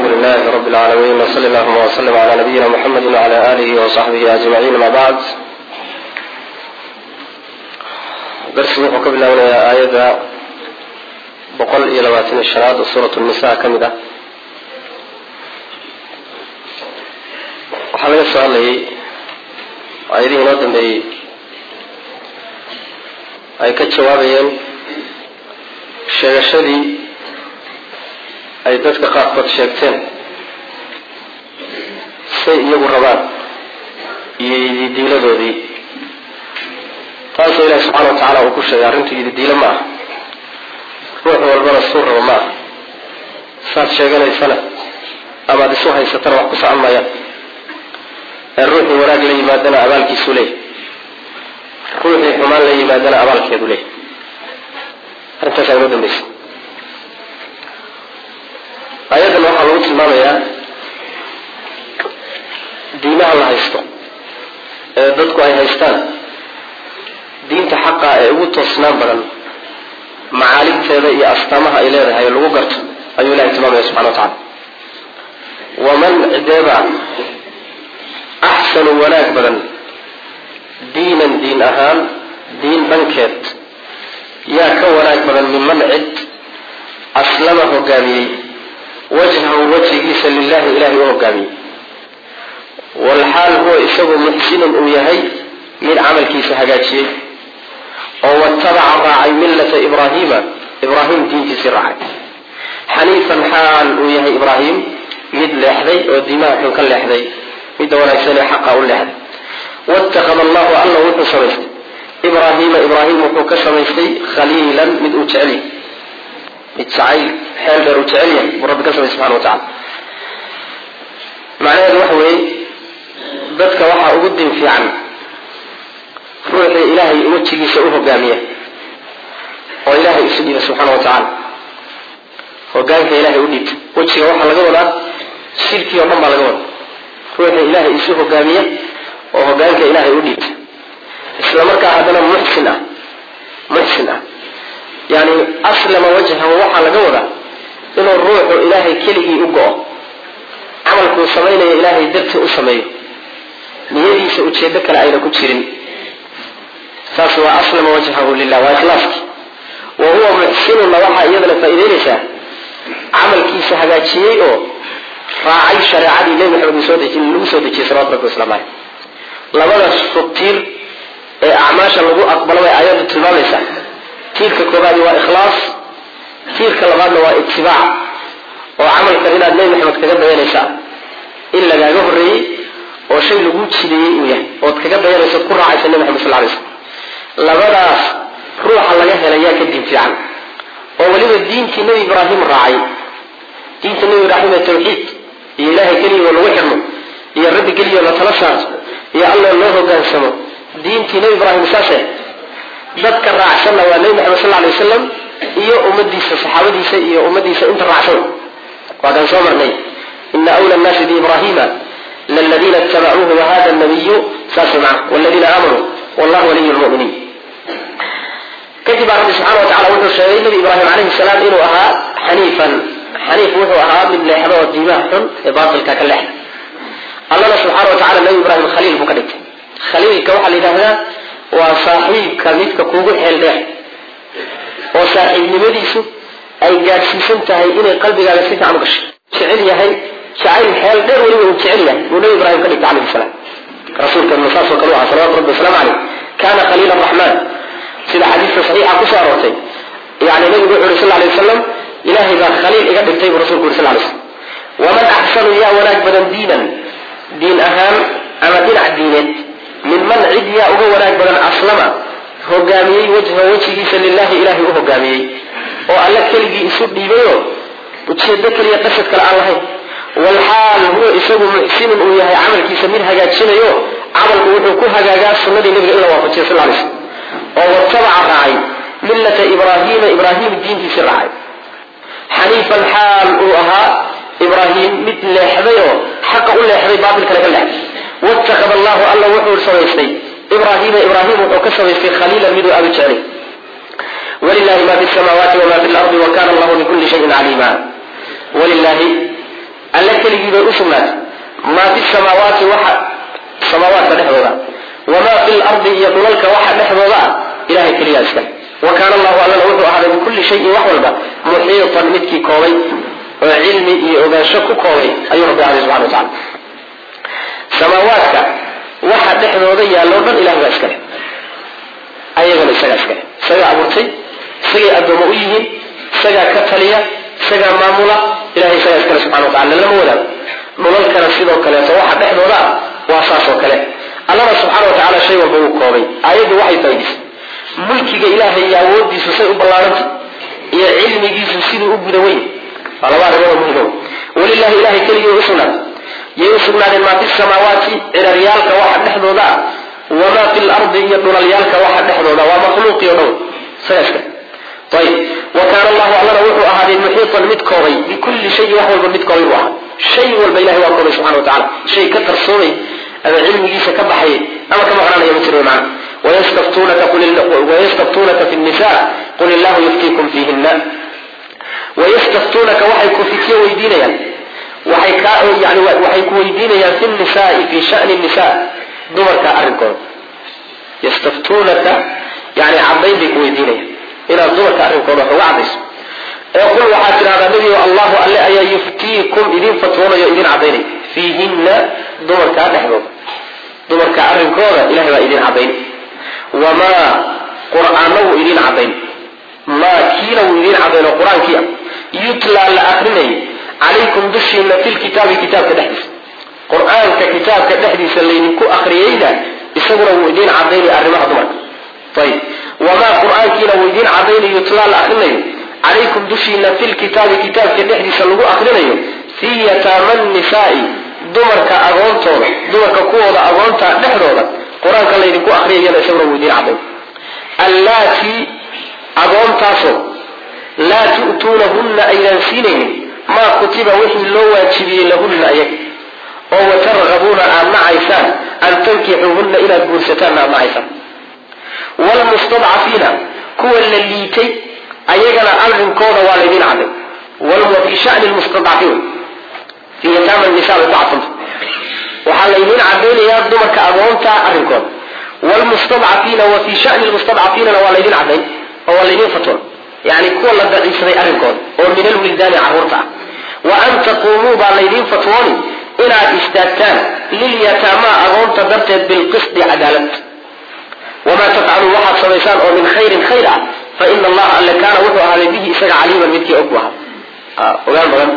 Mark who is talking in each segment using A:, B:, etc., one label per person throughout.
A: لله رب العالمين وصلى اللهم وسلم على نبينا محمد وعلى آله وصحبه أجمعين ما بعد darsigu wuxuu ka bilaabanayaa aayadda boqol iyo labaatan iyo shanaad oo suurat nisa ka mid ah waxaa laga soo hadlayay aayadihii inoo dambeeyey ay ka jawaabayeen sheegashadii ay dadka qaarkood sheegteen say iyagu rabaan iyo ididiiladoodii taasoo ilahi subxana wa tacaala uu ku sheegay arrintu ididiilo ma ah ruux walbana suu rabo ma ah saad sheeganaysana amaad isu haysatana wax ku socon maayaan ee ruuxii wanaag la yimaadana abaalkiisuu leeyahy ruuxii xumaan la yimaadana abaalkeedu leeyahy arrintaasaa inoo dambaysa aayaddan waxaa lagu tilmaamayaa diimaha la haysto ee dadku ay haystaan diinta xaqa ee ugu toosnaan badan macaaligteeda iyo astaamaha ay leedahay lagu garto ayuu ilahay tilmaamaya subxana wa tacala waman cideeba axsanu wanaag badan diinan diin ahaan diin dhankeed yaa ka wanaag badan minman cid aslama hogaamiyey wajhahu wejigiisa lilahi ilahay u hogaamiyey walxaal huwa isagu muxsinun uu yahay mid camalkiisa hagaajiyey oo watabaca raacay millata ibraahiima ibraahim diintiisii raacay xaniifan xaal uu yahay ibraahim mid leexday oo diimaha xun ka leexday midda wanaagsanee xaqa u leexday watakada allahu alla wuxuu samaystay ibraahiima ibraahim wuxuu ka samaystay khaliilan mid uu jecel yahay mid jacayl xeel dheer uu jecel yahay buu rabbi ka samay subxana wa tacala macnaheedu waxa weeye dadka waxaa ugu din fiican ruuxii ilaahay wejigiisa u hogaamiya oo ilaahay isu dhiiba subxaana wa tacaala hogaanka ilaahay u dhiibta wejiga waxaa laga wadaa shirkii oo dhan baa laga wadaa ruuxii ilaahay isu hogaamiya oo hogaanka ilaahay u dhiibta isla markaa haddana muxsin ah muxsin ah yani aslama wajhahu waxaa laga wadaa inuu ruuxu ilaahay keligii u go-o camalkuu samaynayo ilaahay dartii u sameeyo niyadiisa ujeedo kale ayna ku jirin saas waa aslama wajhahu lilah waa ikhlaaskii wa huwa muxsinunna waxaa iyadana faa'iideynaysaa camalkiisa hagaajiyey oo raacay shareecadii nebi maxamed soo deji lagu soo dejiyey salawatu rabbi waslamu caleyh labada subtiir ee acmaasha lagu aqbalo bay aayaddu tilmaamaysaa tiirka koobaadi waa ikhlaas tiirka labaadna waa itibaac oo camalkan inaad nebi maxamed kaga dayanaysaa in lagaaga horreeyey oo shay lagu jideeyey uu yahay ood kaga dayanayso od ku raacaysa nebi maxamed sal lay slam labadaas ruuxa laga helayaa ka diin fiican oo weliba diintii nebi ibraahim raacay diinta nebi ibraahim ee tawxiid iyo ilaahay keligoo lagu xidhmo iyo rabbi keligoo la tala saarto iyo alloo loo hogaansamo diintii nebi ibraahim saase dadka raacsanna waa nebi maxamed sal lay wasalam iyo ummadiisa saxaabadiisa iyo ummadiisa inta raacsan waa kaan soo marnay ina wla nnaasi biibrahima lladiina itabacuuhu wahada nabiyu saas maa wladiina aamanuu wallahu waliy lmuminiin kadib baa rabbi subxana wa tacala wuxuu sheegay nebi ibraahim calayhi salaam inuu ahaa xaniifan xaniif wuxuu ahaa mid leexda oo diimaha xun ee baatilka ka leexda allana subxaana wa tacala nebi ibraahim khaliil buu ka dhigtay khaliilka waxaa la yidhaahdaa waa saaxiibka midka kugu xeel dheer oo saaxiibnimadiisu ay gaadhsiisan tahay inay qalbigaaga si fiican u gashay jecel yahay jacayl xeel dheer weliba uu jecel yahay buu nebi ibraahim ka dhigtay calayhi salaam rasuulkeenu saasoo kale u aha salawatu rabbi wasalaamu caleyh kana khaliila araxmaan sida xadiiska saxiixa kusoo aroortay yani nabigu wuxu uri sal lay wasalam ilaahay baa khaliil iga dhigtay buu rasulku uri sal lay slam waman axsanu yaa wanaag badan diinan diin ahaan ama dhinac diineed min man cid yaa uga wanaag badan aslama hogaamiyey wajha wejigiisa lilahi ilahay u hogaamiyey oo alla keligii isu dhiibayo ujeedo keliya qasad kale aan lahayn walxaal huwa isagu muxsinun uu yahay camalkiisa mid hagaajinayo camalku wuxuu ku hagaagaa sunadii nabiga in la waafajiya sal lay slam oo watabaca raacay millata ibraahiima ibraahim diintiisii raacay xaniifan xaal uu ahaa ibraahim mid leexday oo xaqa u leexday baatilkana ka leexday watakada allahu alla wuxuu samaystay ibraahiima ibraahim wuxuu ka samaystay khaliilan miduu aadu jecelay wlilahi ma fi samaawaati wma fi lardi wakana allahu bikuli shayin caliima wlilahi alle keligii bay u sugnaatay maa fi samaawaati waxa samaawaadka dhexdooda wamaa fi lardi iyo dhulalka waxa dhexdooda ah ilahay keliyaa iskale wa kaana allahu allana wuxuu ahaaday bikulli shayin wax walba muxiitan midkii koobay oo cilmi iyo ogaansho ku koobay ayuu rabbi ahaday subxana wa tacala samaawaadka waxa dhexdooda yaallo dhan ilahay baa iskale ayagana isagaa iskale isagaa abuurtay isagay addoommo u yihiin isagaa ka taliya isagaa maamula ilahay isagaa iskale subxana wa tacala lama wadaago dhulalkana sidoo kaleeto waxa dhexdooda ah waa saas oo kale allana subxaana wa tacala shay walba uu koobay aayaddu waxay faa'idisay mulkiga ilaahay iyo awooddiisu say u ballaarantay iyo cilmigiisu siduu u guda weyn waa laba arrimood muhimo walilahi ilahay keligii u sugnaatay yay u sugnaadeen maa fi samaawaati ciraryaalka waxa dhexdooda ah wamaa fi lardi iyo dhulalyaalka waxa dhexdooda waa makhluuqii o dhan isagaa iskale ayib wa kaana allahu allana wuxuu ahaaday muxiitan mid koobay bikulli shayin wax walba mid koobay buu ahaa shay walba ilahay waa koobay subxana wa tacala shay ka qarsoomay ama cilmigiisa ka baxayay ama ka maqnaanaya ma jiro macna wayastaftuunaka fi nisa qul illahu yuftiikum fiihina wayastaftuunaka waxay ku fityo weydiinayaan waxay ka yani waxay ku weydiinayaan fi nisaai fi shani nisa dumarka arrinkooda yastaftuunaka yani cadayn bay ku weydiinayaan inaad dumarka arrinkooda wax uga cadayso ee qul waxaad tidhahdaa nebigo allahu alle ayaa yuftiikum idin fatwoonayo idin cadaynay fiihinna dumarkaa dhexdooda dumarka arrinkooda ilahay baa idin cadayn wamaa qur-aana wuu idin cadayn maa kiina wuu idin cadayn oo qur-aankii ah yutlaa la akrinayay calaykum dushiina fi lkitaabi kitaabka dhexdiisa qur-aanka kitaabka dhexdiisa laydinku akriyeyna isaguna wuu idin cadaynay arrimaha dumarka ayib wamaa qur-aankiina wuu idin cadaynay yutlaa la akrinayo calaykum dushiina fi lkitaabi kitaabka dhexdiisa lagu akrinayo fii yataama nisaai dumarka agoontooda dumarka kuwooda agoonta dhexdooda qur-aanka laydinku akriyayana isaguna wuu idin cadayn allaatii agoontaasoo laa tu'tuunahunna aydan siinaynin maa kutiba wixii loo waajibiyey lahunna ayaga oo watargabuuna aad nacaysaan an tankixuuhunna inaad guursataanna aad nacaysaan wlmustadcafiina kuwa la liitay ayagana arrinkooda waa laydin caday wa fi shani lmustadcafiin fi yataama nisa bay ku cadfanta waxaa laydin cadaynayaa dumarka agoonta arrinkooda wlmustadcafiina wa fi shani lmustadcafiinana waa laydin cadayn oo waa laydin fatwoon yani kuwa la daciifsaday arrinkooda oo min alwildaani caruurta ah wa an taquumuu baa laydin fatwooni inaad istaagtaan lilyataamaa agoonta darteed bilqisdi cadaalad wamaa tafcaluu waxaad samaysaan oo min khayrin khayr ah fa ina allaha alle kaana wuxuu ahaaday bihi isaga caliiman midkii og bu ahaa ogaan badan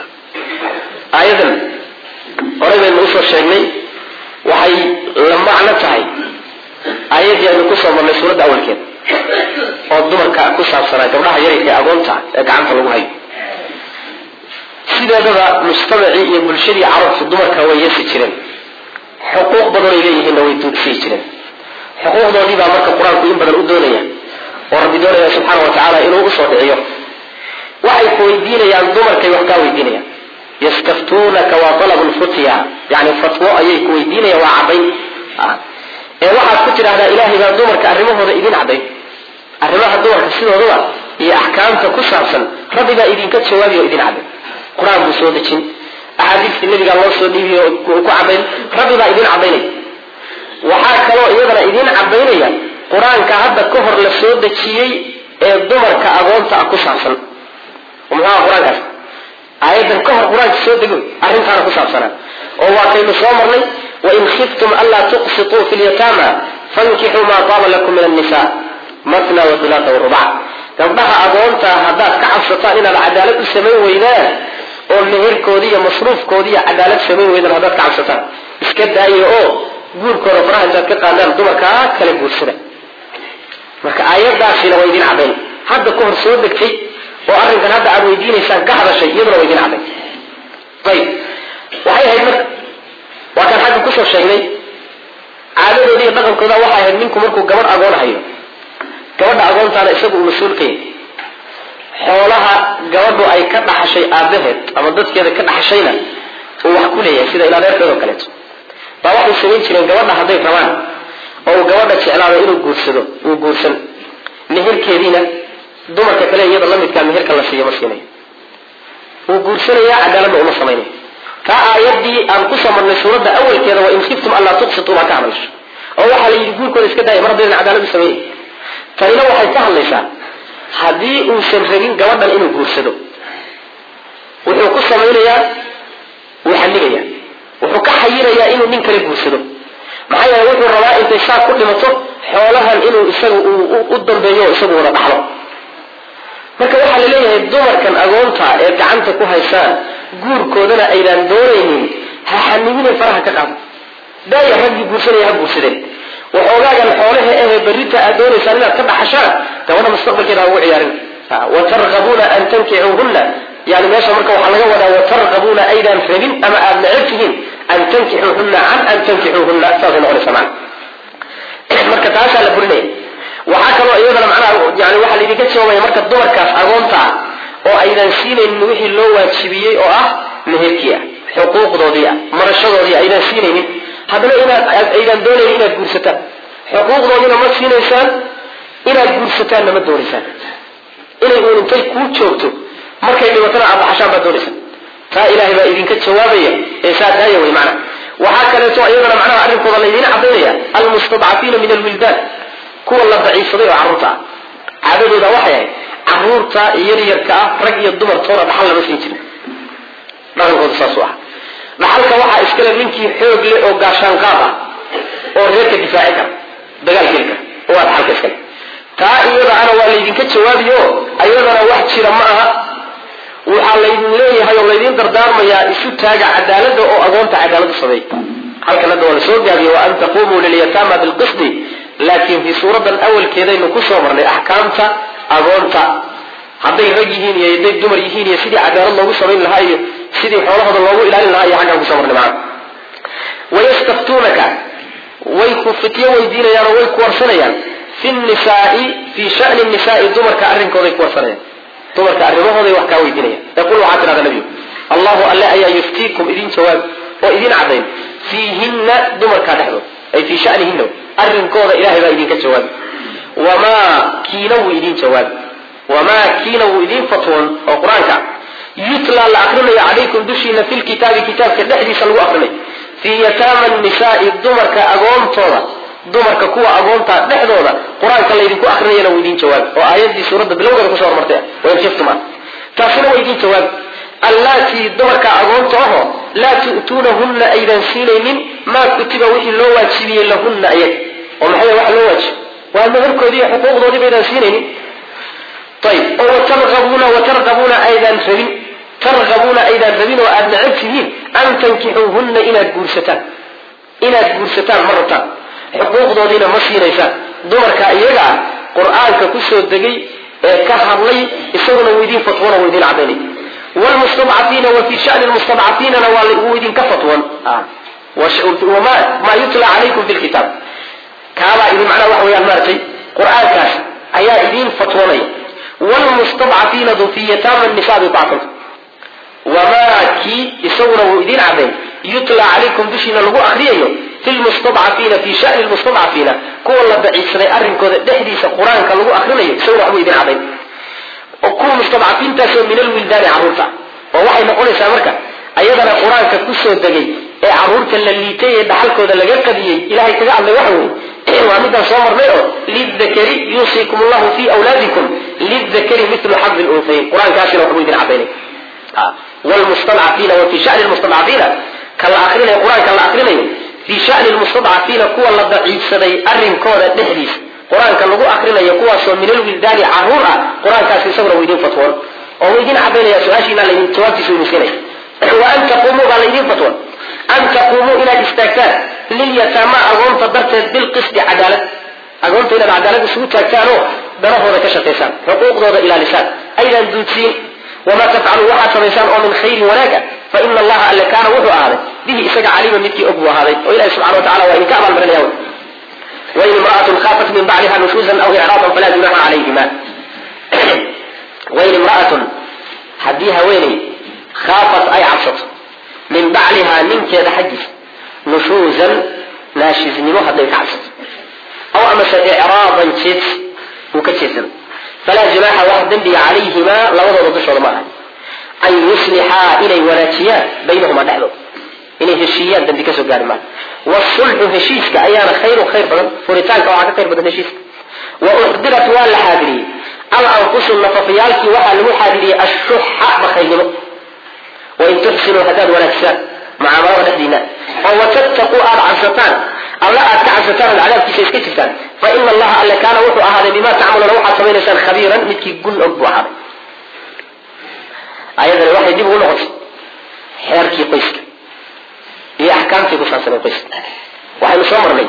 A: aayadan horey baynu usoo sheegnay waxay la macno tahay aayaddii aynu kusoo marnay suuradda awalkeed oo dumarka ku saabsanaa gabdhaha yarayka agoonta ee gacanta lagu hayo sideedaba mujtamacii iyo bulshadii carabtu dumarka way yeesi jireen xuquuq badanay leeyihiinna way sii jireen xuquuqdoodii baa marka qur-aanku in badan u doonaya oo rabbi doonaya subxaana wa tacaala inuu usoo dhiciyo waxay ku weydiinayaan dumarkay wax kaa weydiinayaan yastaftuunaka waa alabu lfutya yani fatwo ayay ku weydiinayaan waa cadayn ee waxaad ku tidhahdaa ilaahay baa dumarka arrimahooda idin cadayn arrimaha dumarka sidoodaba iyo axkaamta ku saabsan rabbi baa idinka jawaabiy oo idin cadayn qur-aan buu soo dejin axaadiistii nabigaa loo soo dhiibiy oo ku cadayn rabbi baa idin cadaynay waxaa kaloo iyadana idin cadaynaya qur-aanka hadda ka hor la soo dejiyey ee dumarka agoonta ah ku saabsan muxuuha qur-aankaas aayadan ka hor qur-aanka soo dego arrintaana ku saabsanaa oo waa kaynu soo marnay wain khiftum anlaa tuqsituu fi lyataama fankixuu maa taaba lakum min annisa matna wathulaata warubac gabdhaha agoonta haddaad ka cabsataan inaad cadaalad u samayn weydaan oo meherkoodii iyo masruufkoodii iyo cadaalad samayn weydaan haddaad ka cabsataan iska daaya oo guurkooda faraha intaad ka qaadaan dumarkaa kala guursada marka aayadaasina waa idin cadayn hadda ka hor soo degtay oo arrinkan hadda aad weydiinaysaan ka hadashay iyaduna waa idin cadayn ayib waxay ahayd marka waa kaan xagga kusoo sheegnay caadadoodi iyo dhaqankooda waxay ahayd ninku markuu gabadh agoon hayo gabadha agoontaana isagu uu mas-uul ka yahay xoolaha gabadhu ay ka dhaxashay aabaheed ama dadkeeda ka dhaxashayna uu wax ku leeyahay sida ilaadeerkeed oo kaleeto baa waxay samayn jireen gabadha hadday rabaan oo uu gabadha jeclaado inuu guursado uu guursan meherkeediina dumarka kale iyada lamidkaa meherka la siiyo ma siinayo wuu guursanayaa cadaaladda uma samaynayo taa aayadii aan kusoo marnay suuradda awalkeeda waa in khiftum allaa tuqsituu baa ka hadlayso oo waxaa la yidhi guurkooda iska daaya mar haddaydan cadaaladu sameeyey tanina waxay ka hadlaysaa haddii uusan rabin gabadhan inuu guursado wuxuu ku samaynayaa wuu xannigayaa wuxuu ka xayirayaa inuu nin kale guursado maxaa yeele wuxuu rabaa intay saa ku dhimato xoolahan inuu isaga u dambeeyo oo isagu wada dhaxlo marka waxaa la leeyahay dumarkan agoonta ee gacanta ku haysaan guurkoodana aydaan doonaynin ha xanibinay faraha ka qaado daaya raggii guursanaya ha guursadeen waxoogaagan xoolaha ehe berrita aad doonaysaan inaad ka dhaxashaan gabadha mustaqbalkeeda ha ugu ciyaarin watargabuuna an tankicuuhunna yani meesha marka waxaa laga wadaa watargabuuna aydaan rabin ama aad necab tihiin an tankixuuhunna can an tankixuuhunna saasay noqonaysa macna marka taasaa la burinaya waxaa kaloo iyadana macnaha yani waxaa laydinka jawaabaya marka dumarkaas agoonta ah oo aydan siinaynin wixii loo waajibiyey oo ah meherkii ah xuquuqdoodii ah marashadoodii aydan siinaynin haddana inaad aydan doonaynin inaad guursataan xuquuqdoodiina ma siinaysaan inaad guursataanna ma doonaysaan inay uun intay kuu joogto markay dhibatana aad dhaxashaan baad doonaysaan taa ilaahay baa idinka jawaabaya ee saa daaya wey macnaha waxaa kaleeto iyadana macnaha arrinkooda laydiin cadaynaya almustadcafiina min alwildaan kuwa la daciifsaday oo carruurta ah caadadooda waxay ahayd caruurta yaryarka ah rag iyo dumartoona dhaxal lama siin jirin dhaqankooda saasuu ah dhaxalka waxaa iskale ninkii xoog leh oo gaashaan qaad ah oo reerka difaaci kara dagaal geli kara oo waa dhaxalka iskale taa iyadaana waa laydinka jawaabiyo ayadana wax jira ma aha waxaa laydin leeyahay oo laydin dardaarmayaa isu taaga cadaalada oo agoonta cadaaladu sameey halkan hadda waa la soo gaabiye wa an taqumuu lilyataama bilqisdi laakiin fii suuradan awalkeedaynu kusoo marnay axkaamta agoonta hadday rag yihiin iyo hadday dumar yihiin iyo sidii cadaalad loogu samayn lahaa iyo sidii xoolahooda loogu ilaalin lahaa iyo xaggaan kusoo marnay macana wayastaftuunaka way ku fityo weydiinayaan oo way ku warsanayaan fi nisaai fii shani nisaai dumarka arrinkooday ku warsanayaan dumarka arrimahooday wax kaa weydiinayaan yaqul waxaa tidhahda nabigu allahu alle ayaa yuftiikum idin jawaab oo idin cadayn fiihinna dumarkaa dhexdood ay fii shanihinna arrinkooda ilahay baa idinka jawaabi wamaa kiina wuu idin jawaabi wamaa kiina wuu idin fatwoon oo qur-aanka yutla la akrinayo calaykum dushiina fi lkitaabi kitaabka dhexdiisa lagu akrinayo fii yataama nisaai dumarka agoontooda dumarka kuwa agoonta dhexdooda qur-aanka laydinku akrinayana wuu idin jawaabi oo aayadii suuradda bilowgeeda kusoo hormartay wainkiftuma taasina waa idin jawaabi allaatii dumarka agoonta aho laa tu'tuunahunna aydan siinaynin maa kutiba wixii loo waajibiyey lahunna ayag oo maxay wax loo waajib waa meherkoodii iyo xuquuqdoodii baydaan siinaynin ayib oo watargabuuna watargabuuna aydan rabin targabuuna aydan rabin oo aada necab tihiin an tankixuuhunna inaad guursataan inaad guursataan ma rabtaan xuquuqdoodiina ma siinaysaan dumarka iyaga ah qur-aanka kusoo degay ee ka hadlay isaguna wuu idin fatwona wuu idin cadaynay wlmustadcafiina wa fii shani lmustadcafiinana waa wuu idinka fatwon maa yutla calaykum fi lkitaab kaabaa idin macnaha waxa weyaan maaratay qur-aankaas ayaa idin fatwonaya wlmustadcafiinadu fi yataama nisa bibacfanta wamaa kii isaguna wuu idin cadayn yutla calaykum dushiina lagu akriyayo fi lmustadcafiina fi shani lmustadcafiina kuwa la daciifsaday arrinkooda dhexdiisa qur-aanka lagu akrinayo isaguna waxbuu idin cadayn kuwa mustadcafiintaasoo min alwildaani carruurta oo waxay noqonaysaa marka ayadana qur-aanka kusoo degay ee carruurta la liitay ee dhaxalkooda laga qadiyey ilahay kaga hadlay waxa weye waa midaan soo marnay oo lidakari yuusikum llahu fi wlaadikum lidakari milu xadi lunhayn qur-aankaasina waxbuu idin cadaynay wlmustadcafiina wa fi shani lmustadcafiina ka la akrinayo qur-aanka la akrinayo fi shani lmustadcafiina kuwa la daciifsaday arrinkooda dhexdiisa qur-aanka lagu akrinayo kuwaasoo min alwildaani caruur ah qur-aankaas isaguna wuu idin fatwoon oo wuu idin cadaynaya su-aashiina laydin jawaabtiisa idin siinaya wa an taqumuu baa laydin fatwoon an taquumuu inaad istaagtaan lilyataama agoonta darteed bilqisdi cadaalad agoonta inaad cadaalad isugu taagtaan oo danahooda ka shaqaysaan xuquuqdooda ilaalisaan aydan duudsiin wamaa tafcalu waxaad samaysaan oo min khayrin wanaaga fa ina allaha alle kaana wuxuu ahaaday bihi isaga caliima midkii og buu ahaaday oo ilahi subxana wa tacala waa idinka abaalmarinaya wain imra'atun khaafat min bacliha nushuuzan aw icraadan falaa junaxa calayhima wain imra'atun haddii haweeney khaafat ay cabsato min baclihaa ninkeeda xaggiisa nushuuzan naashiznimo hadday ka cabsato aw amase icraadan jeedsi uu ka jeedsado falaa junaaxa wax dembiga calayhimaa labadooda dushooda ma aha an yuslixaa inay wanaajiyaan baynahuma dhexdood inay heshiiyaan dambi kasoo gaari maan wasulxu heshiiska ayaana khayrun khayr badan furitaanka waxaa ka khayr badan heshiiska wa uxdirat waa la xaadiriyey al anfusu nafafyaalkii waxaa lagu xaadiriyey ashuxa bakaylnimo wain tuxsinuu haddaad wanaajisaan mucaamalada dhexdiina oo watattaquu aada cabsataan alla aad ka cabsataan ood cadaabkiisa iska jirtaan fa ina allaha alle kaana wuxuu ahaaday bima tacmaluuna waxaad samaynaysaan khabiiran midkii gun og buu ahaaday ayadani waxay dib ugu noqotay xeerkii qoyska iyo axkaamtii ku saabsanay qoyska waxaynu soo marnay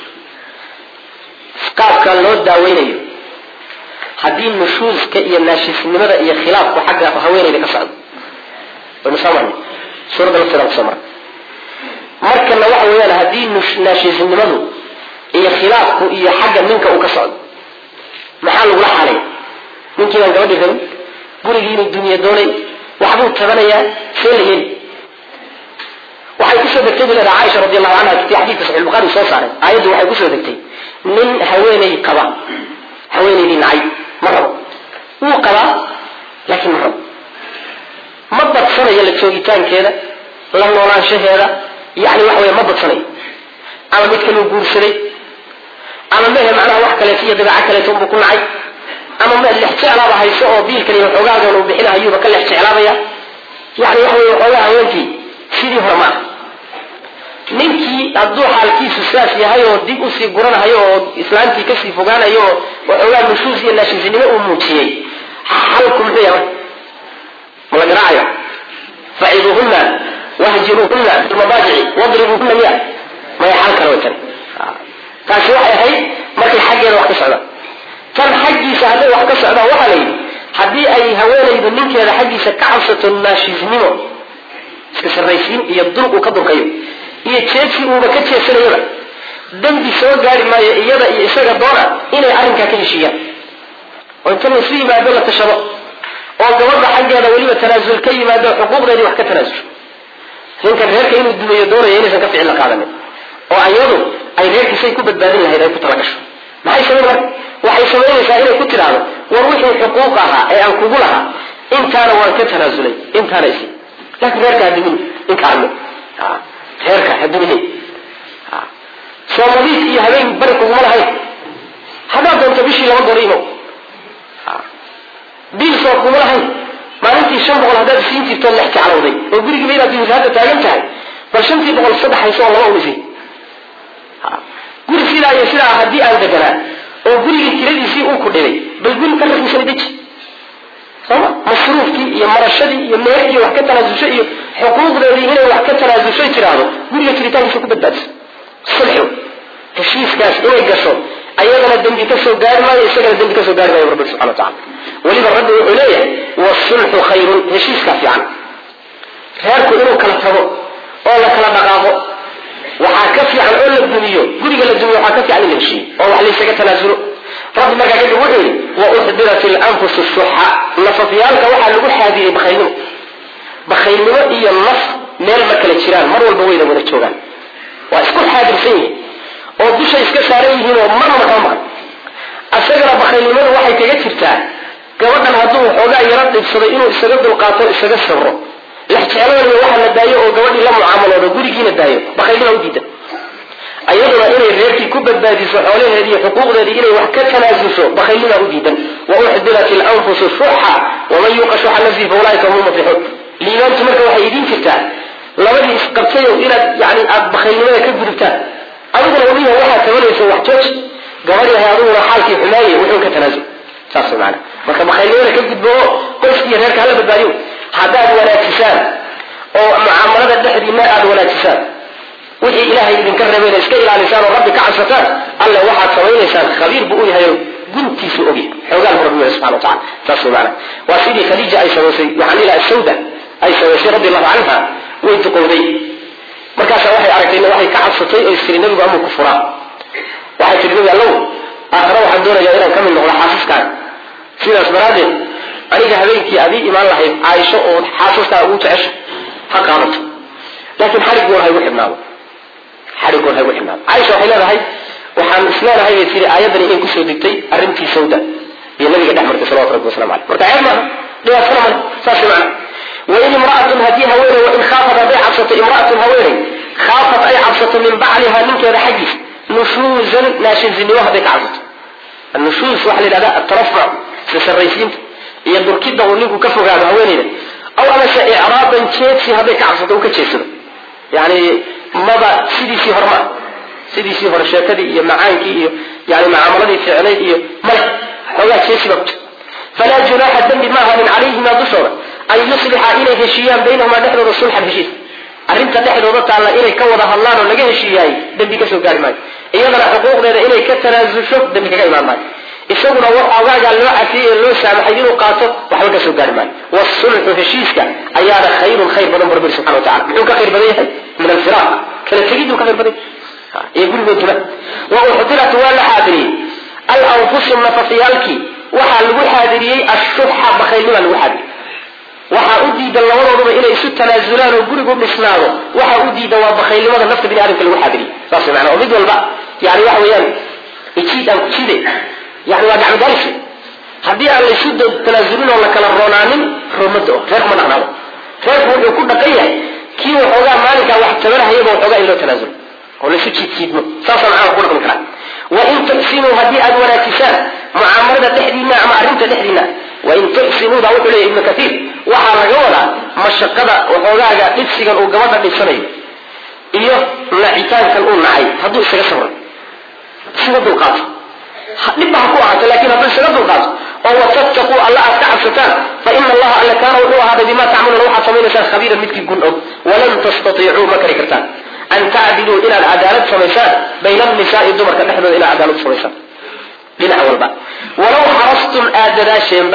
A: qaabka loo daaweynayo haddii nushuuska iyo naashisnimada iyo khilaafku xagga haweenayda ka socdo waynu soo marnay suuradda lafteeda kusoo marnay markana waxa weeyaan haddii naashisnimadu iyo khilaafku iyo xagga ninka uu ka socdo maxaa lagula xalay ninkii baan gabadhii rabin gurigii inuu dumiye doonay waxbuu tabanayaa see la yeli waxay kusoo degtay bu leedaha caaisha radi allahu canha ti xadiidka saxix bukhari soo saaray aayaddu waxay kusoo degtay nin haweenay qaba haweenaydii nacay ma rabo wuu qabaa laakiin ma rabo ma badsanayo la joogitaankeeda la noolaanshaheeda yani waxa wey ma badsanayo ama mid kaluu guursaday ama mehe macnaha wax kaleeto iyo dabeeco kaleeto unbuu ku nacay ama me lex jeclaaba hayso oo biilkan iyo waxoogaagan uu bixinahayuuba ka lex jeclaabaya yani waxa wey waxoogaa haweenkii sidii hore maaha ninkii hadduu xaalkiisu saas yahay oo dib usii guranahayo oo islaantii kasii fogaanayo oo waxoogaa nushuus iyo naashisinimo uu muujiyey xalku muxuu yahay ma la garaacayo faciduuhuna wahjiruuhuna filmadaajici wadribuuhuna miya maya xal kale way tani taasi waxay ahayd markay xaggeeda wax ka socdaan tan xaggiisa hadday wax ka socdaan waxaa la yidhi haddii ay haweenaydu ninkeeda xaggiisa ka cabsato naashisnimo iska sarraysiin iyo dul uu ka durkayo iyo jeedsi uuba ka jeesanayaba dembi soo gaari maayo iyada iyo isaga doona inay arrinkaa ka heshiiyaan oo inta laysu yimaado la tashado oo gabadha xaggeeda weliba tanaasul ka yimaado xuquuqdeedii wax ka tanaasusho ninkan reerka inuu dumeeyo doonaya inaysan ka ficil la qaadanin oo ayadu ay reerkiisay ku badbaadin lahayd ay ku talagasho maxay samayn marka waxay samaynaysaa inay ku tidhaahdo war wixii xuquuq ahaa ee aan kugu lahaa intaana waan ka tanaasulay intaana isi laakiin reerka hadumin inkaarme reerka hadumin soo nadiif iyo habeen bari kuguma lahayn haddaad doonto bishii laba goor imo biil soo kuguma lahayn maalintii shan boqol haddaad siin jirto lex jeclawday oo gurigiiba inaad dumisay hadda taagan tahay bal shantii boqol saddex hayso oo laba umisay guri sidaa iyo sidaa haddii aan deganaa oo gurigii tiradiisii uu ku dhibay bal guri ka raqiisana deji sooma masruufkii iyo marashadii iyo meerkii wax ka tanaasusho iyo xuquuqdeedii inay wax ka tanaasushay tiraahdo guriga jiritaankiisa ku badbaadiso sulxu heshiiskaas inay gasho ayagana dembi ka soo gaari maayo isagana dembi ka soo gaari maayo rabbi subxana wa tacala weliba rabbi wuxuu leeyahay wasulxu khayrun heshiiskaa fiican reerku inuu kala tago oo la kala dhaqaaqo waxaa ka fiican oo la dumiyo guriga la dumiyo waxaa ka fiican in la heshiiyo oo wax laysaga tanaasulo rabbi markaa kadib wuxuu yidhi wauxdirat ilanfusu shuxa nafafyaalka waxaa lagu xaadiriyey bakhaylnimo bakhaylnimo iyo naf meel ma kala jiraan mar walba wayna wada joogaan waa isku xaadirsan yihiin oo dusha iska saaran yihiin oo marnaba kama maqan asagana bakhaylnimadu waxay kaga jirtaa gabadhan hadduu xoogaa yaro dhibsaday inuu isaga dulqaato isaga sabro lexjecladooda waxa la daayo oo gabadhii la mucaamaloodo gurigiina daayo bakhaylnima u diidan ayaduna inay reerkii ku badbaadiso xoolaheedi iyo xuquuqdeedii inay wax ka tanaasusho bakhaylnima u diidan wauxdirat ilanfusu shuxa waman yuuqa shuxa nafsihi faulaaika hum muflixuun liibaantu marka waxay idiin jirtaa labadii isqabtayow inaad yani aada bakhaylnimada ka gudubtaan adiguna waliha waxaad tabanaysa wax jooj gabadhahay adiguna xaalkii xumaaye wuxuu ka tanaasul saas maana marka bakhaylnimada ka gudbo oo qoyskiiyo reerka hala badbaadiyo haddaad wanaajisaan oo mucaamalada dhexdiina aada wanaajisaan wixii ilaahay idinka reebayna iska ilaalisaan oo rabbi ka cabsataan alle waxaad samaynaysaan khabiir buu u yahay oo guntiisu ogyahay xoogaan bu rabbi weli subxana watacala saas wey maana waa sidii khadiija ay samaysay waxaan ilaha sawda ay samaysay radi allahu canha way duqowday markaasaa waxay aragtay waxay ka cabsatay oo istiri nabigu amuu ku furaa waxay tihi nabi allow aakhare waxaan doonayaa inaan ka mid noqdo xaasiskaaga sidaas daraaddeed aniga habeenkii adii imaan lahayd caaisho oo xaasaskaa ugu jecesha ha qaadato laakiin xarigoon haygu xidhnaado xarigoon haygu xidhnaado caaisha waxay leedahay waxaan isleenahay bay tiri aayaddani in kusoo degtay arrintii sawda iyo nabiga dhex martay salawatu rabbi waslamu caleyh marka ceeb maaha dhibaatana male saas macna wain imraatun haddii haweeney wain khaafat hadday cabsato imraatun haweeney khaafat ay cabsato min bacliha ninkeeda xaggiis nushuuzan naashinzinimo hadday ka cabsato annushuuz waxaa la yidhahda atarafuc sisaraysiinta iyo durkidda uu ninku ka fogaado haweeneyda aw amase icraadan jeedsi hadday ka cabsato uu ka jeedsado yani maba sidiisii hore maa sidiisii hore sheekadii iyo macaankii iyo yani mucaamaladii ficnayd iyo male xoogaa jeesiba ku jir falaa junaaxa dembi ma ahanin calayhima dushooda an yuslixa inay heshiiyaan baynahumaa dhexdooda sulxan heshiis arrinta dhexdooda taalla inay ka wada hadlaan oo laga heshiiyaay dembi kasoo gaari maayo iyadana xuquuqdeeda inay ka tanaasusho dembi kaga imaan maayo isaguna waxoogaagaa loo cafiyey ee loo saamaxay inuu qaato waxba kasoo gaari maayo wasulxu heshiiska ayaana khayrun khayr badan bu rabbi subxana wa tacala muxuu ka khayr badan yahay min alfiraaq kala tegiduu ka khayr badan yahay iyo gurigooduna wa uxdirat waa la xaadiriyey alanfusu nafafyaalkii waxaa lagu xaadiriyey ashuxa bakaylnima lagu xaadiriyey waxaa u diidan labadooduba inay isu tanaasulaan oo gurigu dhisnaado waxaa u diidan waa bakaylnimada nafta bini aadamka lagu xaadiriyey saas mana oo mid walba yani waxa weeyaan ijiid aan kujide yani waa gacmadaalis haddii aan laysu tanaasulin oo la kala roonaanin roomada reer kuma dhaqnaado reerku wuxuu ku dhaqan yahay kii waxoogaa maalinkaa wax tabarhayaba waxoogaa in loo tanaasulo oo laysu jiidjiidmo saasa macana ku dhaqmi karaa wain tuxsinuu haddii aada wanaajisaan mucaamalada dhexdiina ama arrinta dhexdiina wain tuxsinuuda wuxuu leeyahy ibnu kaiir waxaa laga wadaa mashaqada waxoogaaga dhibsigan uu gabadha dhibsanayo iyo nacitaankan uu nacay hadduu isaga sabro isaga dulqaato dhibba ha ku ahaato lakin hadduu isaga dulqaato oo watattaquu alla aad ka cabsataan fa ina allaha alla kaana wuxuu ahaaday bima tacmaluuna waxaad samaynaysaan khabiiran midkii gun og walan tastatiicuu ma kari kartaan an tacdiluu inaad cadaalad samaysaan bayna annisaai dumarka dhexdooda inaad cadaalad samaysaan dhinac walba walaw xarastum aad dadaasheenba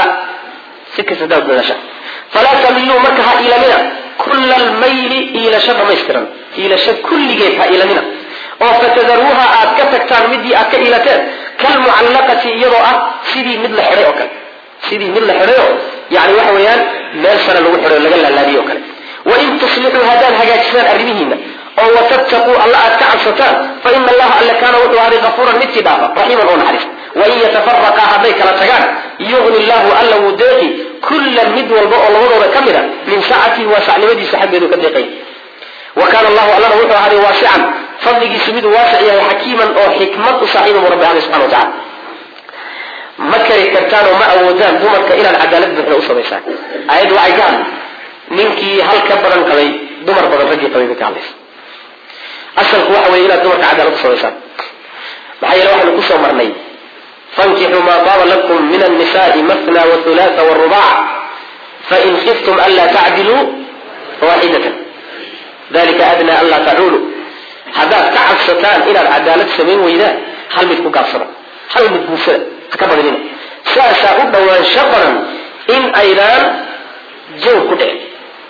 A: si kasta hadaad dadaashaan falaa tamiluu marka ha iilanina kulla almayli iilasho dhamaystiran iilasho kulligeed ha iilanina oo fatadaruuha aad ka tagtaan midii aad ka iilateen kalmucallaqati iyadoo ah sidii mid la xidhay oo kale sidii mid la xidhayo yani waxa weeyaan meel sare lagu xidhay laga laalaadiyey oo kale wain tuslixuu haddaad hagaajisaan arrimihiina oo watattaquu alla aad ka cabsataan fa ina allaha alla kaana wuxuu ahday kafuuran midkii dhaafa raxiiman oo naxariis wain yatafaraqa hadday kala tagaan yugni llahu alla wuu deeqi kullan mid walba oo labadooda ka mid a min saacatihi waa sacnimadiisa xaggeedu ka deeqay wa kaana allahu allana wuxuu ahday waasican fadligiisu miduu waasic yahay xakiiman oo xikmad u saaxiiba buu rabbi ahday subxana wa tacala ma kari kartaan oo ma awoodaan dumarka inaad cadaalad buuxda u samaysaan aayaddu waxay ka hadlay ninkii hal ka badan qabay dumar badan raggii qabay bay ka hadlaysa asalku waxa weeye inaad dumarka cadaalad u samaysaan maxaa yeele waxaynu kusoo marnay fankixuu maa taaba lakum min annisaai mathna wahulaatha warubac fain khiftum anlaa tacdiluu fawaaxidatan dalika adna anlaa tacuulu haddaad ka cabsataan inaad cadaalad samayn weydaan hal mid ku gaabsada hal mid guursada ha ka badinina saasaa u dhowaansho badan in aydaan jaw ku dhicin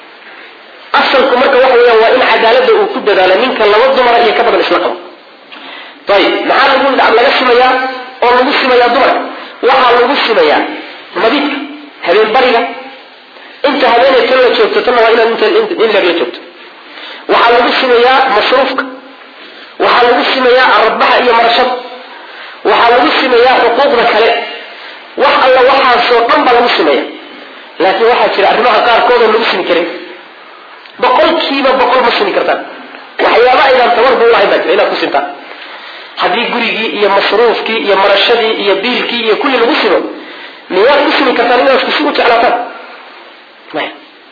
A: asalku marka waxa weeyaan waa in cadaaladda uu ku dadaalo ninka laba dumara iyo ka badan isla qabo ayib maxaa lagu laga simayaa oo lagu simayaa dumarka waxaa lagu simayaa mabidka habeen bariga inta habeenay tan la joogto tanna waa inaad in leer la joogto waxaa lagu simayaa masruufka waxaa lagu simayaa aradbaxa iyo marashada waxaa lagu simayaa xuquuqda kale wax alla waxaasoo dhan baa lagu simaya laakiin waxaa jira arrimaha qaarkood oo lagu simi karin boqolkiiba boqol ma simi kartaan waxyaaba aydaan tabarba ulahayn baa jira inaad ku simtaan haddii gurigii iyo masruufkii iyo marashadii iyo biilkii iyo kulli lagu simo miyaad ku simi kartaan inaad isku si u jeclaataan maya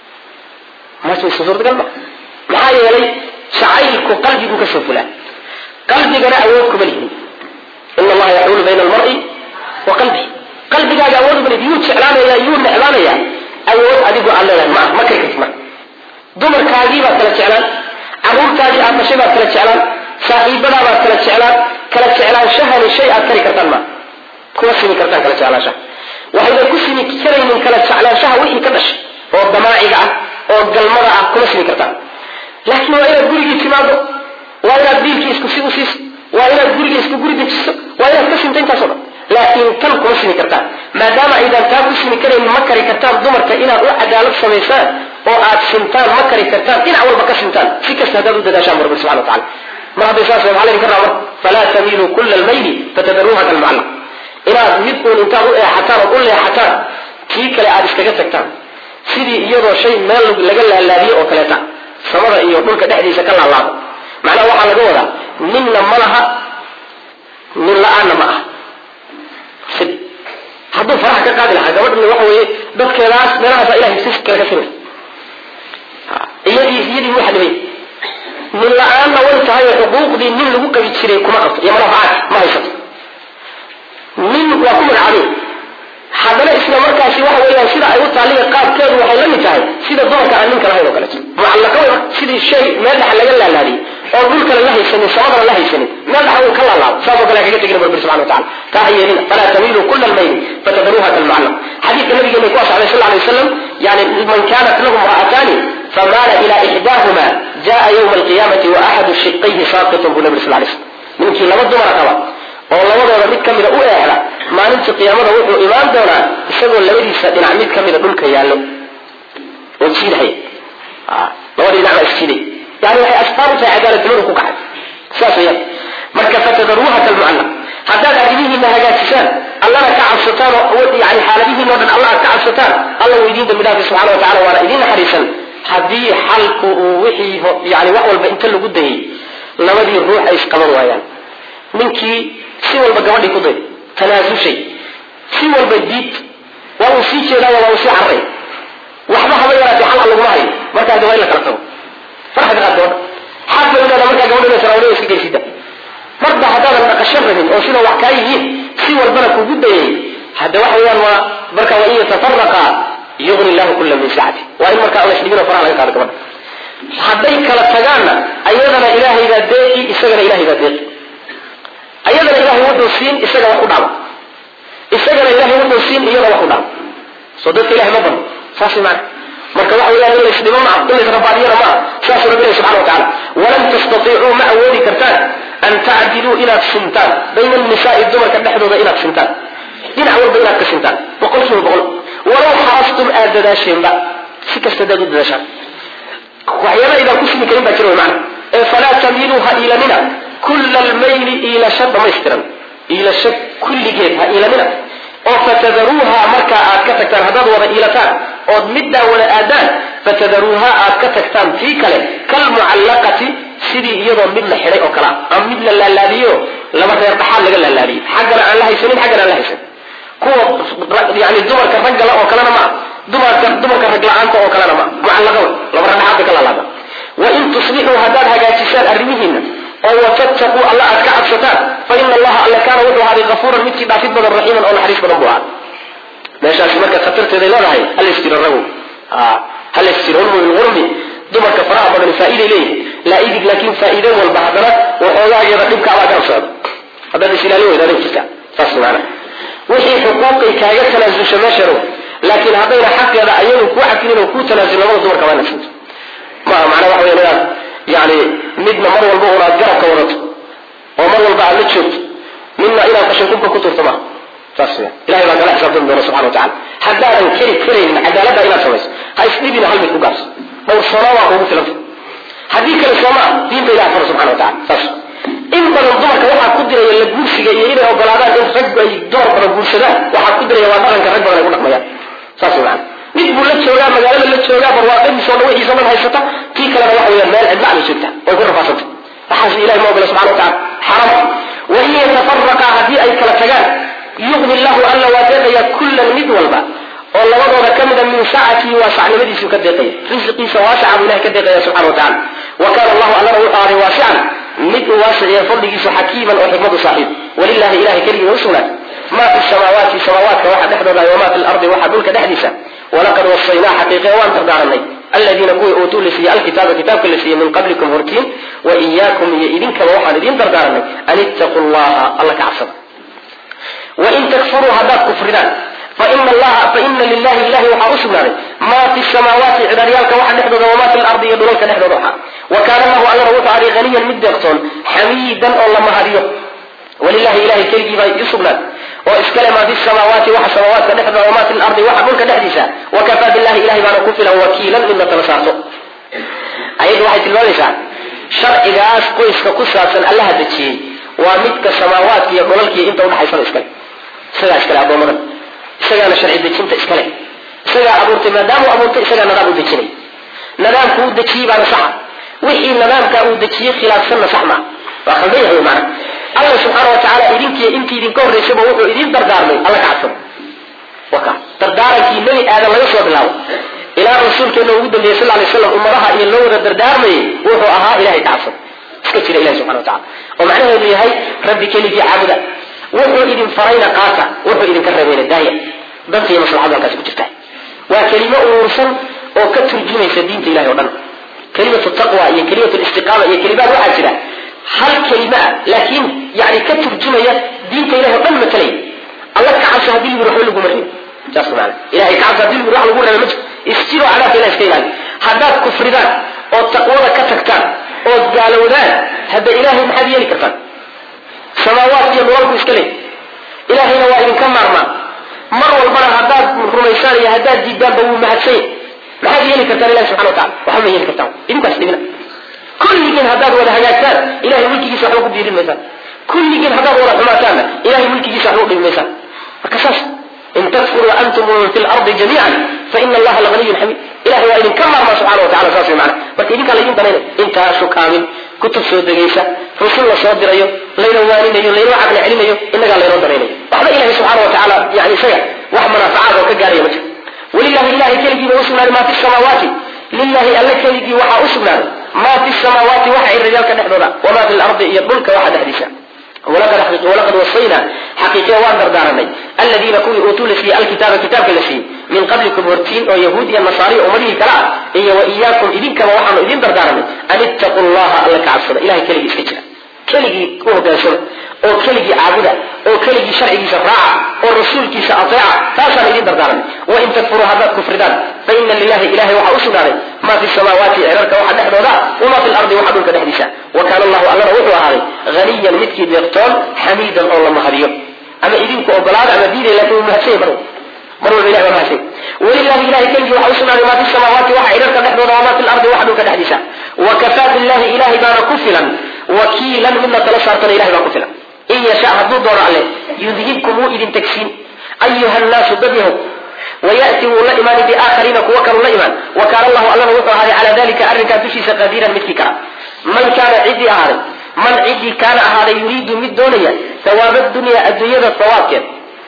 A: masu suurtagal ma maxaa yeelay jacaylku qalbigu kasoo fulaa qalbigana awood kuma lihin ina allaha yaxuulu bayna almari wa qalbihi qalbigaaga awood uma lihid yuu jeclaanaya yuu necbaanaya awood adigu aad leedahay ma ma kari karti marka dumarkaagii baad kala jeclaan caruurtaadii aad dhashay baad kala jeclaan saaxiibadaa baad kala jeclaan kala jeclaanshahani shay aad kari kartaan ma kuma simi kartaan kala jeclaanshaha waxayna ku simi karaynin kala jeclaanshaha wixii ka dhashay oo damaaciga ah oo galmada ah kuma simi kartaan laakiin waa inaad gurigii timaado waa inaad biilkii isku si u siiso waa inaad gurigii isku guri dejiso waa inaad ka simta intaaso dhan laakiin tan kuma simi kartaan maadaama aydaan taa ku simi karayn ma kari kartaan dumarka inaad u cadaalad samaysaan oo aad simtaan ma kari kartaan dhinac walba ka simtaan si kasta haddaad u dadaashaan bu rabbi subxana wa tacala mar hadday saas maxaa laydin ka rabaa marka falaa tamiiluu kulla almayli fatadaruuha kalmucallaq inaad mid uun intaad u eexataan ood u leexataan tii kale aad iskaga tagtaan sidii iyadoo shay meel laga laalaadiyo oo kaleeta samada iyo dhulka dhexdiisa ka laalaado macnaha waxaa laga wadaa ninna ma laha nin la-aanna ma aha sid hadduu faraha ka qaadi lahaa gabadhani waxa weeye dadkeedaas meelahaasa ilahay si kale ka simay iyadii iyadii waxa dhibay nin la-aanna way tahay oo xuquuqdii nin lagu qabi jiray kuma qabto iyo madafacaad ma haysato nin waa ku magacaabay haddana isla markaasi waxa weeyaan sida ay u taaliya qaabkeedu waxay la mid tahay sida dumarka aan ninka lahayn oo kaleeto mucallaqo sidii shay meel dhexa laga laalaadiyey oo dhulkana la haysanin samadana la haysanin meel dhexa uu ka laalaado saasoo kale kaga tegina barbi subxana watacala taa ha yeelina falaa tamiilu kula almayli fatadaruuha kalmucallaq xadiidka nabigeena ku asxabay sal alay wasalam yani man kanat lahu imra'ataani famaala ila ixdaahuma jaa yawma alqiyamati wa axadu shiqayhi saaqitun buu nabi sal lay slam ninkii laba dumara qaba oo labadooda mid kamida u eexda maalinta qiyaamada wuxuu imaan doonaa isagoo labadiisa dhinac mid kamida dhulka yaallo oo jiidhaya labadii dhinac baa isjiiday yani waxay asbaab u tahay cadaaladnimadu ku kacay saas weyaan marka fatadaruuha kalmucallaq haddaad arrimihiina hagaajisaan allana ka cabsataan oo yani xaaladihiina o dhan alla aad ka cabsataan alla wuu idiin dambi dhaafi subxana wa tacala waana idiin naxariisan haddii xalku uu wixii yani wax walba inta lagu dayay labadii ruux ay isqaban waayaan ninkii si walba gabadhii ku day tanaasushay si walba diid waa uu sii jeedaayo waa uu sii carray waxba haba yaraatee xal laguma hayo markaa de waa in la kala tago farxad qaad gabadha xaad bay uleedaa markaa gabadha saraawada iska geysida marba haddaadan dhaqasho rabin oo sida wax kaa yihiin si walbana kugu dayay hadda waxa weeyaan waa marka waa in yatafaraqa yugni llahu kula min sacati waa in markaa la isdhibin oo faraha laga qaado gabadha hadday kala tagaanna ayadana ilaahay baa deeqi isagana ilahay baa deeqi ayadana ilahay wuxuu siin isaga wax u dhaama isagana ilahay wuxuu siin iyada wax u dhaama soo dadka ilahay ma bano saas maana marka waxa weyaan in laysdhibo maa in laysrabaadiyana maa saasuu rabbi ilahi subxana wa tacala walan tastatiicuu ma awoodi kartaan an tacdiluu inaad sintaan bayna annisaai dumarka dhexdooda inaad sintaan dhinac walba inaad ka sintaan boqol kiiba boqol walow xarastum aad dadaasheenba si kasta adaad u dadaashaan waxyaaba idaan ku simi karin baa jira wy maana ee falaa tamiiluu ha iilanina kulla almayli iilasho dhamaystiran iilasho kulligeed ha iilanina oo fatadaruuha markaa aad ka tagtaan haddaad wada iilataan ood middaa wada aadaan fatadaruuha aad ka tagtaan tii kale kalmucallaqati sidii iyadoo mid la xidhay oo kale ah ama mid la laalaadiyo laba reer dhaxaad laga laalaadiyey xaggana aan la haysanin xaggana aan la haysanin kuwa yani dumarka raggala oo kalena ma ah dumarka dumarka rag la-aanta oo kalena ma mucallaqa wey laba reer dhaxaad bay ka laalaadaan wain tuslixuu haddaad hagaajisaan arrimihiina oo watattaquu alla aad ka cabsataan fa ina allaha alle kaana wuxuu ahaaday afuuran midkii dhaafid badan raxiiman oo naxariis badan buu ahaa meeshaasi marka khatarteeday leedahay halaysjiro ragow halaysjiro ulmu bilqurmi dumarka faraha badan faa'iiday leeyihin laa idig laakiin faa'iide walba haddana waxoogaageeda dhibkaabaa garab socda haddaad isilaalin weyda adag jirta saas maana wixii xuquuqay kaaga tanaasusha meeshano laakiin haddayna xaqeeda ayagu kuu cafinin oo kuu tanaasul labada dumarka waa inaad maaha macnaa waxa weya inaad yani midna mar walba unaad garabka wadato oo mar walba aad la joogto midna inaad qashinkubka ku turto maaha saas ya ilahay baa kala xisaabtami doona subxana watacala haddaadan keri karaynin cadaaladda inaad samayso ha isdhibina hal mid ku gaarso dhowrsoonaa waa kuugu filanta haddii kale soomaa diinta ilaha fara subxana watacala saas in badan dumarka waxaa ku diraya la guursiga iyo inay ogolaadaan in rag ay dumar badan guursadaan waxaa ku diraya waa dhaqanka rag badan ay ku dhaqmayaan saas maana mid buu la joogaa magaalada la joogaa barwaaqadiisoo dhan wixiisoo dhan haysata tii kalena waxa weya meel cidla bay joogtaa way ku rafaasanta waxaas ilahi ma ogola subxana watacala xaram wain yatafaraqa haddii ay kala tagaan yugni llahu alla waa deeqaya kullan mid walba oo labadooda ka mida min saacatii waasacnimadiisuu ka deeqaya risiqiisa waasaca buu ilahay ka deeqaya subxana watacala wa kaana allahu allana wuxuu ahday waasican mid uu waasiciya fadligiisu xakiiman oo xikmadu saaxiib walilahi ilahay keligii u sugnaat ma fi samaawaati samaawaadka waxa dhexdooda wama fi lardi waxa dhulka dhexdiisa walaqad wasaynaa xaqiiqe waan dardaaranay aladiina kuwii uutuu la siiyey alkitaaba kitaabka la siiyey min qablikum hortiin wa iyaakum iyo idinkaba waxaan idiin dardaaranay an ittaquu llaha alla ka cabsada wain takfuruu haddaad kufridaan faina lilahi ilahi waxaa u sugnaaday maa fi samaawaati cidaaryaalka waxa dhexdooda wamaa fi lardi iyo dhulalka dhexdooda waxa wa kaana allahu allana wuxuu aday haniyan mid deeqtoon xamiidan oo la mahadiyo walilahi ilahay keligii baa u sugnaad oo iskale maa fi samaawaati waxa samaawaadka dhexdooda wamaa fi lardi waxa dhulka dhexdiisa wakafaa billahi ilahay baana ku filan wakiilan midna tala saarto ayaddu waxay tilmaamaysaa sharcigaas qoyska ku saabsan allaha dejiyey waa midka samaawaadka iyo dhulalkiiyo inta udhaxaysaba iskale isagaa iskale addoomadan isagaana sharci dejinta iskale isagaa abuurtay maadaamuu abuurtay isagaa nadaam u dejinay nadaamku uu dejiyey baana saxa wixii nadaamka uu dejiyey khilaafsanna sax maa waa khaldan yahay maana alla subxaana wa tacaala idinkiiyo intii idinka horraysaba wuxuu idin dardaarmay alla ka cabsado waka dardaarankii nebi aadan laga soo bilaabo ilaa rasuulkeena ugu dambeeyey sal lay slam ummadaha iyo loo wada dardaarmayay wuxuu ahaa ilahay ka cabsado iska jira ilahi subxana wa tacala oo macnaheedu yahay rabbi keligii caabuda wuxuu idin farayna qaata wuxuu idinka reebayna daaya danta iyo maslaxadu halkaasi ku jirta waa kelimo uruursan oo ka turjumaysa diinta ilahi o dhan kelimatu taqwa iyo kelimatu listiqaama iyo kelimaad waxaa jira hal kelima ah laakiin yani ka turjumaya diinta ilahi o dhan matalaya alla ka cabso hadii lagu waxba laguma reebo saas maana ilahay ka cabso hadii lagu wax lagu reebo ma jiro isjiro cadaabka ilahi iska ilaali haddaad kufridaan oo taqwada ka tagtaan ood gaalowdaan hadda ilahay maxaad yeeli kartaan samaawaat iyo nololku iska leey ilahayna waa idinka maarmaa mar walbana haddaad rumaysaan iyo haddaad diidaanba wuu mahadsanya maxaad yeeli kartaan ilahi subxana wa tacala waxba ma yeeli kartaan idinkaas dhibina kulligiin haddaad wada hagaagtaan ilahay mulkigiisa waxba ku biirin maysaan kulligiin haddaad wada xumaataanna ilahay mulkigiisa waxba u dhibi maysaan marka saas in takfuruu antum waman fi lardi jamiican faina allaha laganiyun xamiid ilahay waa idinka maarmaa subxana wa tacala saas way macana marka idinkaa laydin danaynay intaasu kaamin kutub soo degaysa rusul la soo dirayo layna waaninayo laynoo caqli celinayo inagaa laynoo danaynayo waxba ilahay subxaana wa tacaala yani isaga wax manaafacaad oo ka gaaraya ma jiro walilahi ilahay keligiiba usugnaaday maa fi samaawaati lilahi alle keligii waxaa u sugnaaday maa fi samaawaati waxa ay rajaalka dhexdooda wamaa fi lardi iyo dhulka waxa dhexdiisa walaqad wasayna xaqiiqiya waan dardaaranay aladiina kuwii uutuu la siiyey alkitaaba kitaabka la siiyey min qablikum hortiin oo yahuud iyo nasaariya ummadihii kale ah iyo wa iyaakum idinkaba waxaanu idin dardaaranay an ittaquu llaha alla ka cabsada ilahay keligii iska jira keligii u hogaansada oo keligii caabuda oo keligii sharcigiisa raaca oo rasuulkiisa ateeca taasaan idin dardaaranay wain takfuruu haddaad kufridaan faina lilahi ilahay waxaa u sugnaaday maa fi samaawaati cirarka waxa dhexdooda wamaa fi lardi waxa dhulka dhexdiisa wa kaana allahu allana wuxuu ahaaday haniyan midkii deeqtoon xamiidan oo la mahadiyo ama idinku ogolaada ama diiday lakin wuu mahadsanya mar mar walba ilahi waa mahadsanya walilahi ilahay keligii waxa u sugnaaday maa fi samaawaati waxa cirarka dhexdooda wamaa fi lardi waxa dhulka dhexdiisa wakafaa billahi ilahay baana ku filan wakiilan midna tala saartana ilahay baa ku filan in yasha hadduu doono alle yudhibkum wuu idin tagsiin ayuha nnaasu dad yahow wayati wuu la imaani biaakhariina kuwa kaluu la imaan wa kaana allahu allana wuxuu ahaaday calaa dalika arrinkaa dushiisa qadiiran midkii kara man kaana ciddii ahaaday man ciddii kaana ahaaday yuriidu mid doonaya hawaaba dunya adduunyada hawaabkeed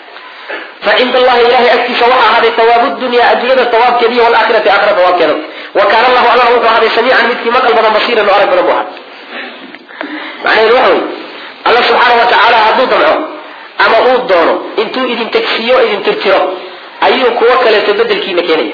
A: fa cinda allahi ilahay agtiisa waxaa ahaaday hawaabu dunya adduunyada hawaabkeeda iyo walaakhirati aakhira hawaabkeeda wa kaana allahu allana wuxuu ahaaday samiican midkii maqal badan basiiran oo arag badan bu ahaa macnaheedu waxa wey alla subxaana wa tacaala hadduu damco ama uu doono intuu idin tegsiiyo idin tirtiro ayuu kuwo kaleeto bedelkiina keenaya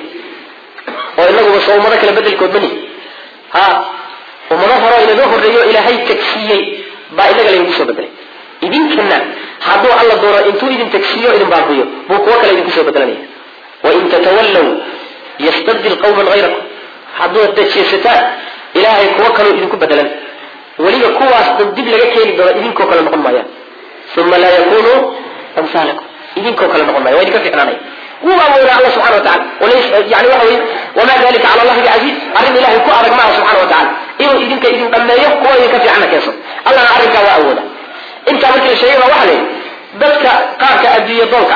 A: oo inaguba soo ummado kale bedelkood mani ha ummado hore inaga horreeyo ilaahay tegsiiyey baa inaga laydinku soo bedelay idinkana hadduu alla doono intuu idin tegsiiyo idin baabiyo buu kuwo kale idinku soo bedelanaya wain tatawallow yastabdil qawman hayrakum hadduu dajeesataan ilaahay kuwo kaloo idinku bedelan weliba kuwaas dib laga keeni doono idinkoo kale noqon maayaan uma laa yakunuu amhaalakum idinkoo kale noqon maya waa idinka ficnaanaya wuu awoonaa alla subxana wa tacala yani waxa wey wamaa dalika cala allahi bicasiiz arrin ilahay ku adag maaha subxana wa tacala inuu idinka idin dhammeeyo kuwa idinka fiicanna keenso allana arrinkaa waa awooda intaa markii la sheegay baa waxa la yidhi dadka qaarka adduunye doonka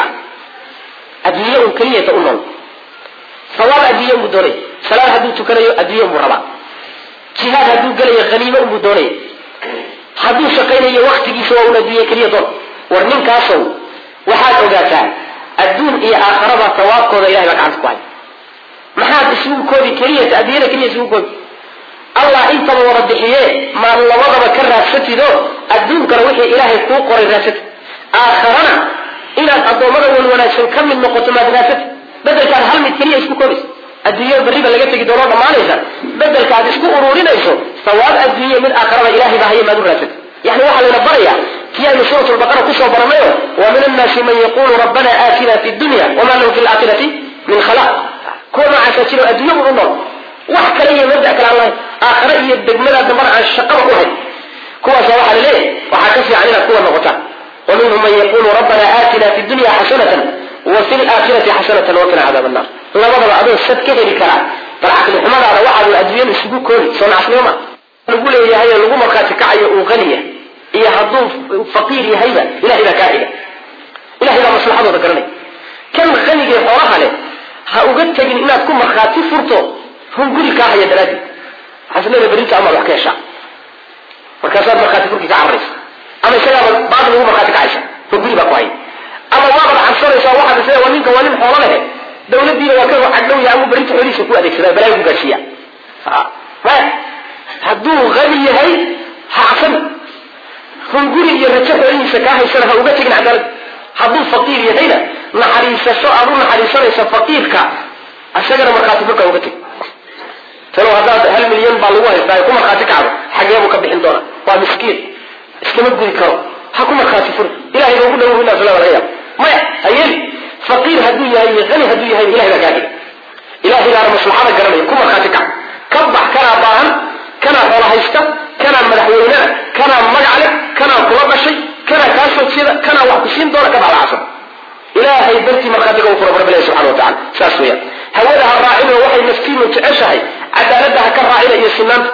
A: ah adduunye un keliyata u nool sawaab adduunye unbuu doonaya salaad hadduu tukanayo adduunye unbuu rabaa jihaad hadduu gelayo haniimo unbuu doonaya hadduu shaqaynayo waktigiisa waa un adduunye keliya doon war ninkaasow waxaad ogaataa adduun iyo aakharaba sawaabkooda ilahay baa gacanta ku hay maxaad isugu koobi keliyata adduunyada keliya isugu koobi allah intaba wada bixiye maan labadaba ka raadsatido adduunkana wixii ilaahay kuu qoray raadsati aakharana inaad addoommada wan wanaagsan ka mid noqoto maad raadsati bedelkaad hal mid keliya isku koobaysa adduunya bariba laga tegi doonoo dhammaanaysa bedelka aad isku ururinayso sawaab adduunya mid aakharaba ilahay baa haya maad u raadsati yani waxaa layna baraya ti aynu suurat lbaqara kusoo baranayo wa min annaasi man yaqulu rabbana aatina fi dunya wama lahu fi laakhirati min khalaq kuwa noocaasa jiro adduunya un u nool wax kale iyo mabda kale aan lahayn aakhare iyo degmada dambana aan shaqaba u hayn kuwaasa waxaa la leeyahay waxaa ka fiican inaad kuwa noqotaan wa minhum man yaqulu rabbana aatina fi dunya xasanatan wa fi laakhirati xasanatan waqina cadaab annar labadaba adoo sad ka heli karaa bal caqli xumadaada waxaad adduunyada isugu koori soo nacasnimo ma lagu leeyahay oo lagu markaati kacayo uu qaniya iyo hadduu faqiir yahayba ilahay baa kaa xiga ilahay baa maslaxadooda garanaya kan qanigee xoolaha leh ha uga tegin inaad ku markhaati furto hunguri kaa haya daraaddeed waxaas leedahay berinta amaad wax ka heshaa markaasaad markhaati furkii ka cararaysa ama isagaaba baadil ugu markhaati kacaysa hunguri baa ku haya ama waabaad cabsanaysaa waxaad is waa ninka waa nin xoolo lehe dawladiina waa ka cagdhow yahay ama berinta xoolihiisa ku adeegsada balaayo ku gaarsiiya maya hadduu qani yahay ha cabsan hunguri iyo rajo xoolihiisa kaa haysana ha uga tegin cadaalad hadduu faqiir yahayna naxariisasho aad u naxariisanaysa faqiirka isagana markhaati furka uga teg talo haddaad hal milyan baa lagu haystaa ku markhaati kacdo xagee buu ka bixin doonaa waa miskiin iskama gudi karo ha ku markhaati fur ilahay ba ugu dhawo inaa laga yaab maya ha yeeli faqiir hadduu yahay iyo hani hadduu yahay ilahay baa kaagay ilahay baana maslaxada garanaya ku markhaati kac ka bax kanaa baahan kanaa xoola haysta kanaa madaxweynea kanaa magac leh kanaa kula dhashay kanaa kaa soo jeeda kanaa wax ku siin doona ka baxda casab ilaahay dartii markhaatiga u fura rabbilahi subxana wa tacala saas weeyaan hawada ha raacino waxay naftiinu jeceshahay cadaaladda ha ka raacina iyo sinaanta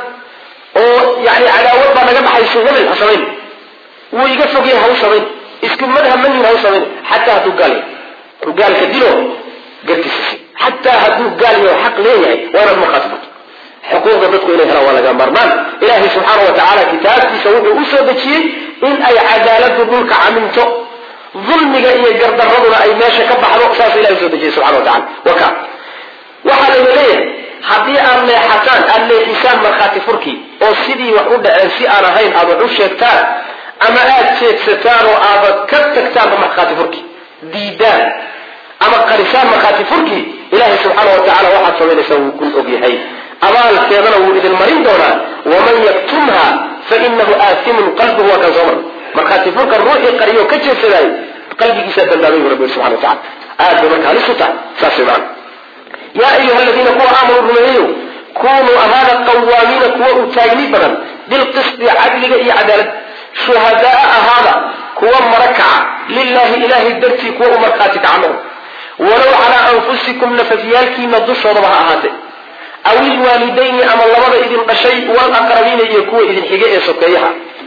A: oo yani cadaawad baa naga dhaxaysa hebel ha samayn wuu iga fogyahay ha u samayn isku madhab manin ha u samayn xataa hadduu gaal yahay hadduu gaalka dilo gartiisisi xataa hadduu gaal yahay xaq leeyahay waa inaad markhaati furto xuquuqda dadku inay helaan waa laga maarmaan ilaahay subxaana wa tacaala kitaabkiisa wuxuu u soo dejiyey in ay cadaaladu dhulka caminto dulmiga iyo gardaraduna ay meesha ka baxdo saas ilahay usoo dejiyey subxana wa tacala waka waxaa layna leeyahay haddii aad leexataan aada leexisaan markhaati furkii oo sidii wax u dhaceen si aan ahayn aad wax u sheegtaan ama aad jeedsataan oo aadad ka tagtaanba markhaati furkii diidaan ama qarisaan markhaati furkii ilaahay subxaana wa tacala waxaad samaynaysaa wuu kun og yahay abaalkeedana wuu idin marin doonaa waman yaktumha fainahu aasimun qalbuhu waa kan soo mar markhaati furka ruuxii qariyo ka jeedsadaayo qalbigiisaa dambaabay bu rabbi subxana wa tacala aad bay marka halis u tahay saas way macana yaa ayuha aladiina kuwa aamanuu rumeeyayo kunuu ahaada qawaamiina kuwa u taagni badan bilqisdi cadliga iyo cadaalad shuhadaa ahaada kuwa marakaca lilahi ilahay dartii kuwa u markhaati kaca noqo walow calaa anfusikum nafafyaalkiina dushoodaba ha ahaatee aw ilwaalidayni ama labada idin dhashay walaqrabiina iyo kuwa idin xige ee sokeeyaha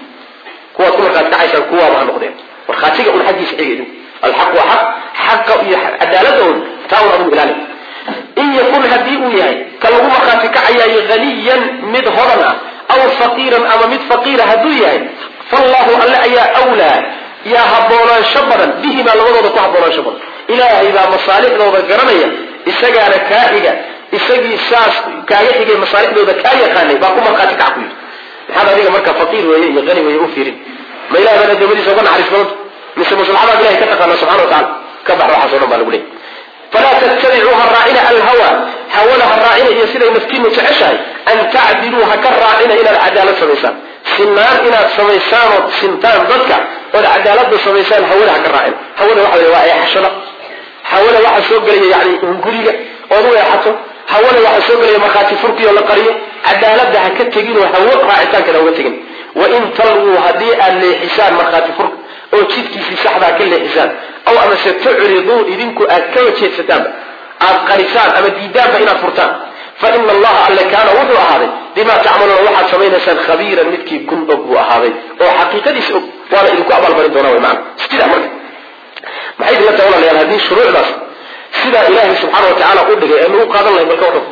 A: kuwaad ku markhaati kacaysaan kuwaaba ha noqdeen markhaatiga un xaggiisa xiga idinku alxaq waa xaq xaqa iyo cadaalada un taa un adigu ilaali in yakun haddii uu yahay ka lagu markhaati kacayaayo haniyan mid hodan ah aw faqiiran ama mid faqiira hadduu yahay fallahu alle ayaa wlaa yaa haboonaansho badan bihimaa labadooda ku haboonaansho badan ilaahay baa masaalixdooda garanaya isagaana kaa xiga isagii saas kaaga xigay masaalixdooda kaa yaqaanay baa ku markhaati kac ku yidhi maxaad adiga marka faqiir weeye iyo hani weeye u fiirin ma ilahay baad adoomadiisa uga naxariis badanta mise maslaxadaad ilahay ka taqaana subxana wa tacala ka bax waxaas o dhan baa lagu leeyay falaa tattabicuu ha raacina alhawa hawada ha raacina iyo siday naftiinu jeceshahay an tacdiluu ha ka raacina inaad cadaalad samaysaan sinaan inaad samaysaan ood sintaan dadka ood cadaalada samaysaan hawada ha ka raacina hawada waxa wey waa eexashada hawada waxaa soo gelaya yani hunguriga ood u eexato hawada waxaa soo gelaya markhaati furkiyo la qariyo cadaalada ha ka teginoo hawo raacitaankeeda uga tegin wain talwuu haddii aad leexisaan markhaati furka oo jidkiisii saxdaa ka leexisaan aw amase tucriduu idinku aad ka wajeedsataanba aad qarisaan ama diidaanba inaad furtaan fa ina allaha alle kaana wuxuu ahaaday bimaa tacmaluuna waxaad samaynaysaan khabiiran midkii kun og buu ahaaday oo xaqiiqadiis og waana idinku abaalmarin doonaa wy maana sidaa marka maxay idinla tahay walaalayaal haddii shuruucdaas sidaa ilaahay subxaana wa tacaala u dhigay eenu u qaadan lahay balka wadhan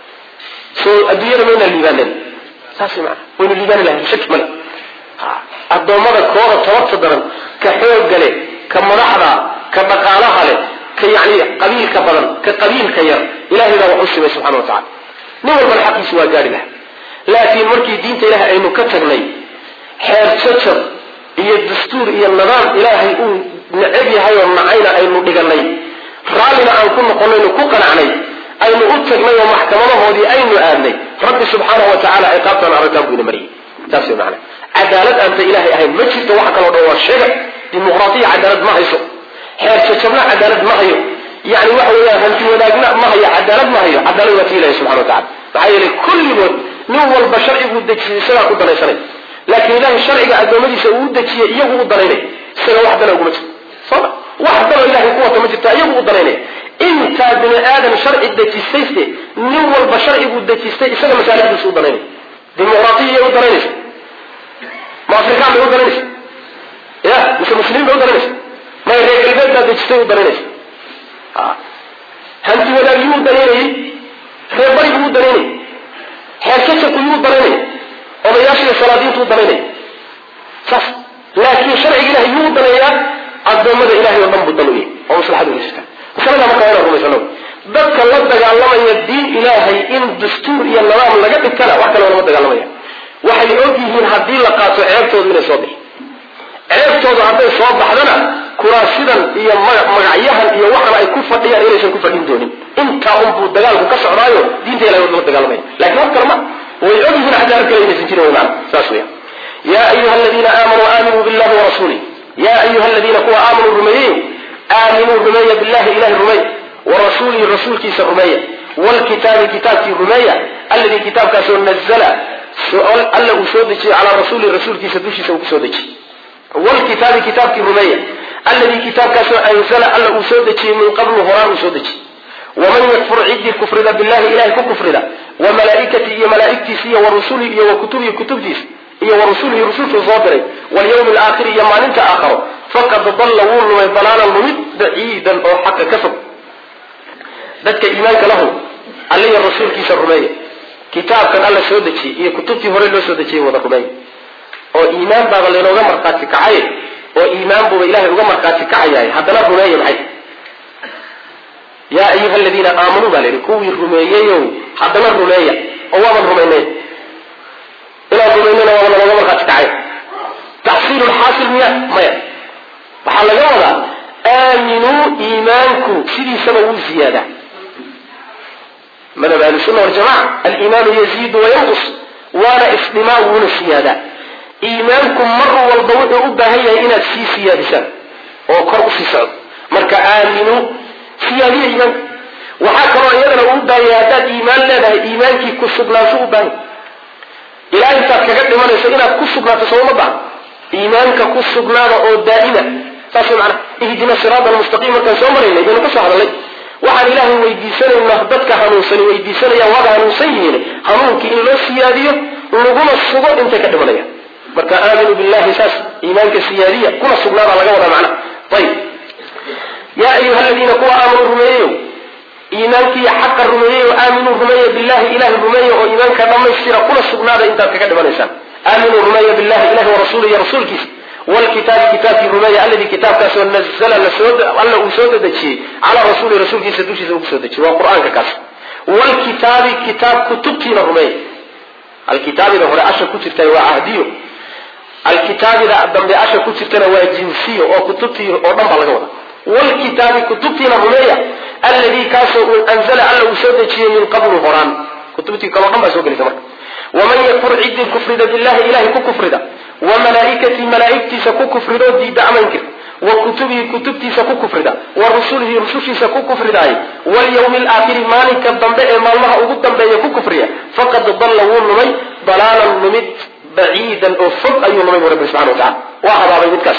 A: soo adduunyada maynaa liibaaneen saas maa waynu liibaani lahay shaki male addoommada kooda tabarta daran ka xoogga leh ka madaxda ka dhaqaalaha leh ka yani qabiilka badan ka qabiilka yar ilahay baa wax u simay subxana wa tacala nin walbana xaqiisi waa gaari laha laakiin markii diinta ilahay aynu ka tagnay xeer jajab iyo dastuur iyo nidaam ilaahay uu necab yahay oo nacayna aynu dhiganay raallina aan ku noqonaynu ku qanacnay aynu u tagnay oo maxkamadahoodii aynu aadnay rabbi subxaana wa tacala ciqaabtaan aragtaan buu ina mariyay saas way macana cadaalad aanta ilaahay ahayn ma jirto waxa kaloo dhan waa sheega dimuqraatiya cadaalad ma hayso xeer jajabna cadaalad ma hayo yani waxa weeyaan hanti wadaagna ma hayo cadaalad ma hayo cadaalad waa ti ilahi subxana wa tacala maxaa yeelay kulligood nin walba sharciguu dejiyay isagaa ku danaysanay laakiin ilahay sharciga addoommadiisa uu u dejiyey iyagu u danaynay isaga wax dana uguma jirto soma wax danoo ilahay ku wata ma jirto iyagu u danaynay intaa bini aadam sharci dejistayse nin walba sharciguu dejistay isaga masaalixdiisa u danaynay dimuqraatiya iyay u danaynaysa ma afrikaan bay u danaynaysa ya mise muslimiin bay u danaynaysa may reer galbeed baa dejistay u danaynaysa hanti wadaag yuu danaynayay reerbarigu wuu danaynay xeerkasaku yuu danaynay odayaashiiyo salaadiintuu danaynay saas laakiin sharciga ilahay yuu daneeyaa addoommada ilahay oo dhan buu dan u yahay oo maslaxadu haysataa masalada marka waa inaan rumaysano dadka la dagaalamaya diin ilaahay in dastuur iyo nidaam laga dhigtana wax kale lama dagaalamaya waxay og yihiin haddii la qaato ceebtoodu inay soo bixi ceebtoodu hadday soo baxdana kuraasidan iyo magacyahan iyo waxan ay ku fadhiyaan inaysan ku fadhin doonin intaa unbuu dagaalku ka socdaayo diinta ilahay lama dagaalamaya lakin wax kale ma way og yihiin xadaar kale inaysan jirin wy maana saas weya yaa ayuha aladiina aamanuu aaminuu billahi warasuulih yaa ayuha aladiina kuwa aamanuu rumeeyey aaminuu rumeeya billahi ilahi rumeey warasuulihi rasuulkiisa rumeeya wlkitaabi kitaabkii rumeeya alladii kitaabkaasoo nazla alla uu soo dejiyey calaa rasuulihi rasuulkiisa dushiisa uu kusoo dejiyey wlkitaabi kitaabkii rumeeya alladii kitaabkaasoo anzala alla uu soo dejiyey min qablu horaan uu soo dejiyey waman yakfur ciddii kufrida billahi ilahay ku kufrida wa malaaikatii iyo malaaigtiisa iyo warusulihi iyo wa kutubihi kutubtiisa iyo warusulihi rusulkuu soo diray walyawmi alaakhiri iyo maalinta aakharo faqad dalla wuu lumay dalaalan lumid baciidan oo xaqa ka fog dadka iimaanka lahu alliya rasuulkiisa rumeeya kitaabkan alla soo dejiyey iyo kutubtii hore loo soo dejiyey wada rumeeya oo iimaan baaba laynooga markhaati kacay oo iimaan buuba ilahay uga markhaati kacayahay haddana rumeeya maxay yaa ayuha aladiina aamanuu baa layidhi kuwii rumeeyeyow haddana rumeeya oo waaban rumaynay inaan rumaynana waaba lanooga markhaati kacay taxsiilu lxaasil miya maya waxaa laga wadaa aaminuu iimaanku sidiisaba wuu ziyaadaa madhab ahlusuna waljamaca aliimaanu yaziidu wayanqus waana isdhimaa wuuna siyaadaa iimaanku mar walba wuxuu u baahan yahay inaad sii siyaadisaan oo kor usii socdo marka aaminuu siyaadiya iimaanka waxaa kaloo iyadana uu baahan yahay haddaad iimaan leedahay iimaankii ku sugnaansho u baahan ilaa intaad kaga dhimanayso inaad ku sugnaato sooma baahan iimaanka ku sugnaada oo daa'ima saas mana ihdina siraada almustaqiim markaan soo maraynay baynu ka soo hadalnay waxaan ilaahay weydiisanaynaa dadka hanuunsani weydiisanayaan waaba hanuunsan yihiin hanuunkii in loo siyaadiyo laguna sugo intay ka dhimanayaan marka aaminuu billahi saas iimaanka siyaadiya kuna sugnaada laga wadaa macna ayib yaa ayuha aladiina kuwa aamanuu rumeeyeyo iimaankii xaqa rumeeyey oo aaminuu rumeeya billahi ilahi rumeeya oo iimaanka dhammaystira kuna sugnaada intaad kaga dhimanaysaan aaminuu rumeeya billahi ilahi warasuulihi rasuulkiisa wlkitaabi kitaabkii rumeeya alladii kitaabkaasoo nazla alla uu soo dedejiyey calaa rasuuli rasuulkiisa dushiisa uu kusoo dejiyey waa qur-aanka kaas wlkitaabi kitaab kutubtiina rumeeya alkitaabida hore asha ku jirta waa cahdiyo alkitaabida dambe asha ku jirtana waa jinsiyo oo kutubtii oo dhan baa laga wada wlkitaabi kutubtiina rumeeya alladii kaasoo anzala alla uu soo dejiyey min qablu horaan kutubtii kaleo dhan baa soo gelaysa marka waman yakfur ciddii kufrida billahi ilahay ku kufrida wa malaaikatii malaaigtiisa ku kufridoo diida amankir wa kutubihi kutubtiisa ku kufrida wa rusulihi rusushiisa ku kufridaay walyawmi alaakhiri maalinka dambe ee maalmaha ugu dambeeya ku kufriya faqad dalla wuu lumay dalaalan lumid baciidan oo fog ayuu lumay bu rabbi subxana wa tacala waa habaabay midkaas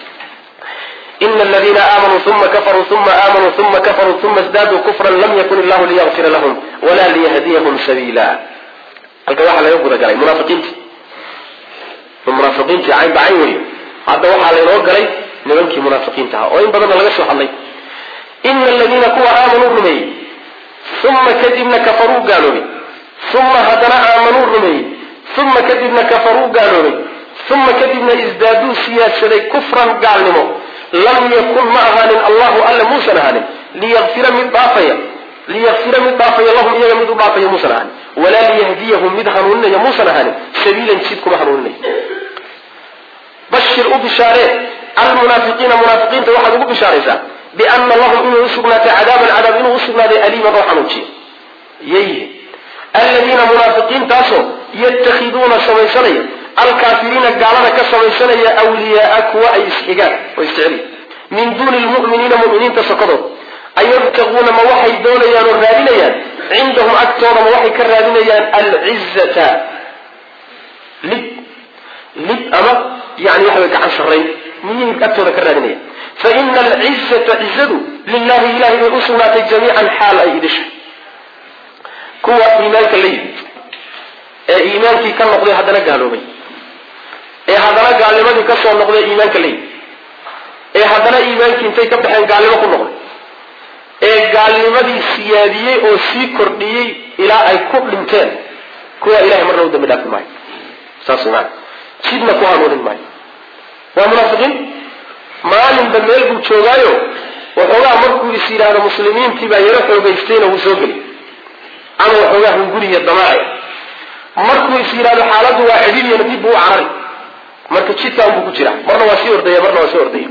A: ina aladiina aamanuu uma kafaruu uma aamanuu uma kafaruu uma isdaaduu kufran lam yakun illahu liyakfira lahum wala liyahdiyahum sabiila halkan waxaa laga gudagalay munaafiqiinti munaafiqiintii cayn bacayn weyo hadda waxaa laynoo galay nimankii munaafiqiinta ahaa oo in badanna laga soo hadlay ina aladiina kuwa aamanuu rumeeyey uma kadibna kafaruu gaaloobay uma haddana aamanuu rumeeyey uma kadibna kafaruu gaaloobay uma kadibna isdaaduu siyaadsaday kufran gaalnimo lam yakun ma ahaanin allahu alla muusan ahaanin liyafira mid dhaafaya liyafira mid dhaafaya lahum iyaga mid u dhaafaya muusan ahaanin walaa liyahdiyahum mid hanuuninaya muusan ahaanin sabiilan jid kuma hanuuninaya bashir u bishaaree almunaafiqiina munaafiqiinta waxaad ugu bishaaraysaa biana lahum inuu usugnaatay cadaaban cadaab inuu usugnaaday aliiman oo xanuujiya yayhi aladiina munaafiqiintaasoo yatakhiduuna samaysanaya alkaafiriina gaalada ka samaysanaya awliyaaa kuwa ay isxigaan oo isjecel min duuni lmu'miniina mu'miniinta sokodood ayabtaquuna ma waxay doonayaan oo raadinayaan cindahum agtooda ma waxay ka raadinayaan alcizata lib lib ama yani waxa way gacan sarrayn miyay agtooda ka raadinayaan fa ina alcizata cizadu lilahi ilahay bay u sugnaatay jamiican xaal ay idisha kuwa iimaanka la yimid ee iimaankii ka noqday haddana gaaloobay ee haddana gaalnimadii ka soo noqday iimaanka la yimid ee haddana iimaankii intay ka baxeen gaalnimo ku noqday ee gaalnimadii siyaadiyey oo sii kordhiyey ilaa ay ku dhinteen kuwa ilahay marna u dambi dhaafi maayo saas maana jidna ku hanuunin maayo waa munaafiqiin maalinba meel buu joogaayo waxoogaa markuu is yidhaahdo muslimiintii baa yaro xoogaystayna wuu soo geli ama waxoogaa hunguriya damaaci markuu is yidhahdo xaaladdu waa cidhiiryana dib buu u carari marka jidkaan buu ku jira marna waa sii ordaya marna waa sii ordaya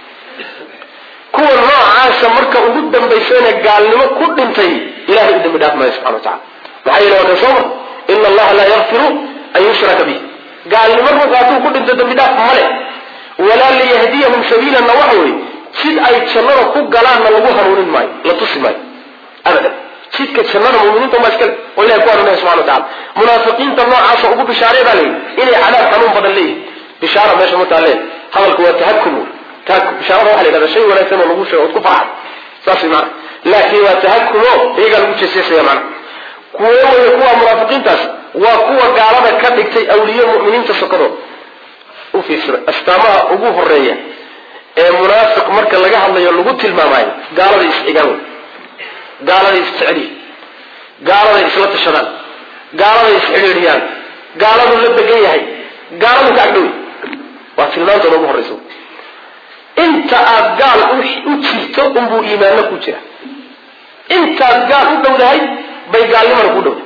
A: kuwa noocaasa marka ugu dambaysayna gaalnimo ku dhintay ilahay u dambi dhaaf maayo subxana wa tacala maxaa yeele waa kan soo mar ina allaha laa yakfiru an yushraka bih gaalnimo ruux hadduu ku dhinto dambi dhaaf male walaa liyahdiyahum sabiilanna waxa weye jid ay jannada ku galaanna lagu hanuunin maayo la tusi maayo abadan jidka jannada muminiinta maa iskale oo ilahay ku hanuunaya subxana wa tacala munaafiqiinta noocaasa ugu bishaaree baa layidhi inay cadaab xanuun badan leeyihin bishaara meesha markaa lee hadalku waa tahakum tahakum bishaarada waxa la yidhahda shay wanaagsan oo lagu sheego ood ku farxad saas maana laakiin waa tahakumo iyagaa lagu jeesjeesaya macna kuwo weye kuwa munaafiqiintaas waa kuwa gaalada ka dhigtay awliye mu'miniinta sokadood u fiirsada astaamaha ugu horeeya ee munaafiq marka laga hadlayo lagu tilmaamayo gaaladay isxigaan wey gaaladay isjeceliyi gaaladay isla tashadaan gaaladay isxidhiidhiyaan gaaladuu la degan yahay gaaladu ka agdhowy waa tilmaantooda ugu horreysa inta aad gaal u jirto unbuu iimaanno ku jira intaad gaal u dhowdahay bay gaalnimana ku dhowdahay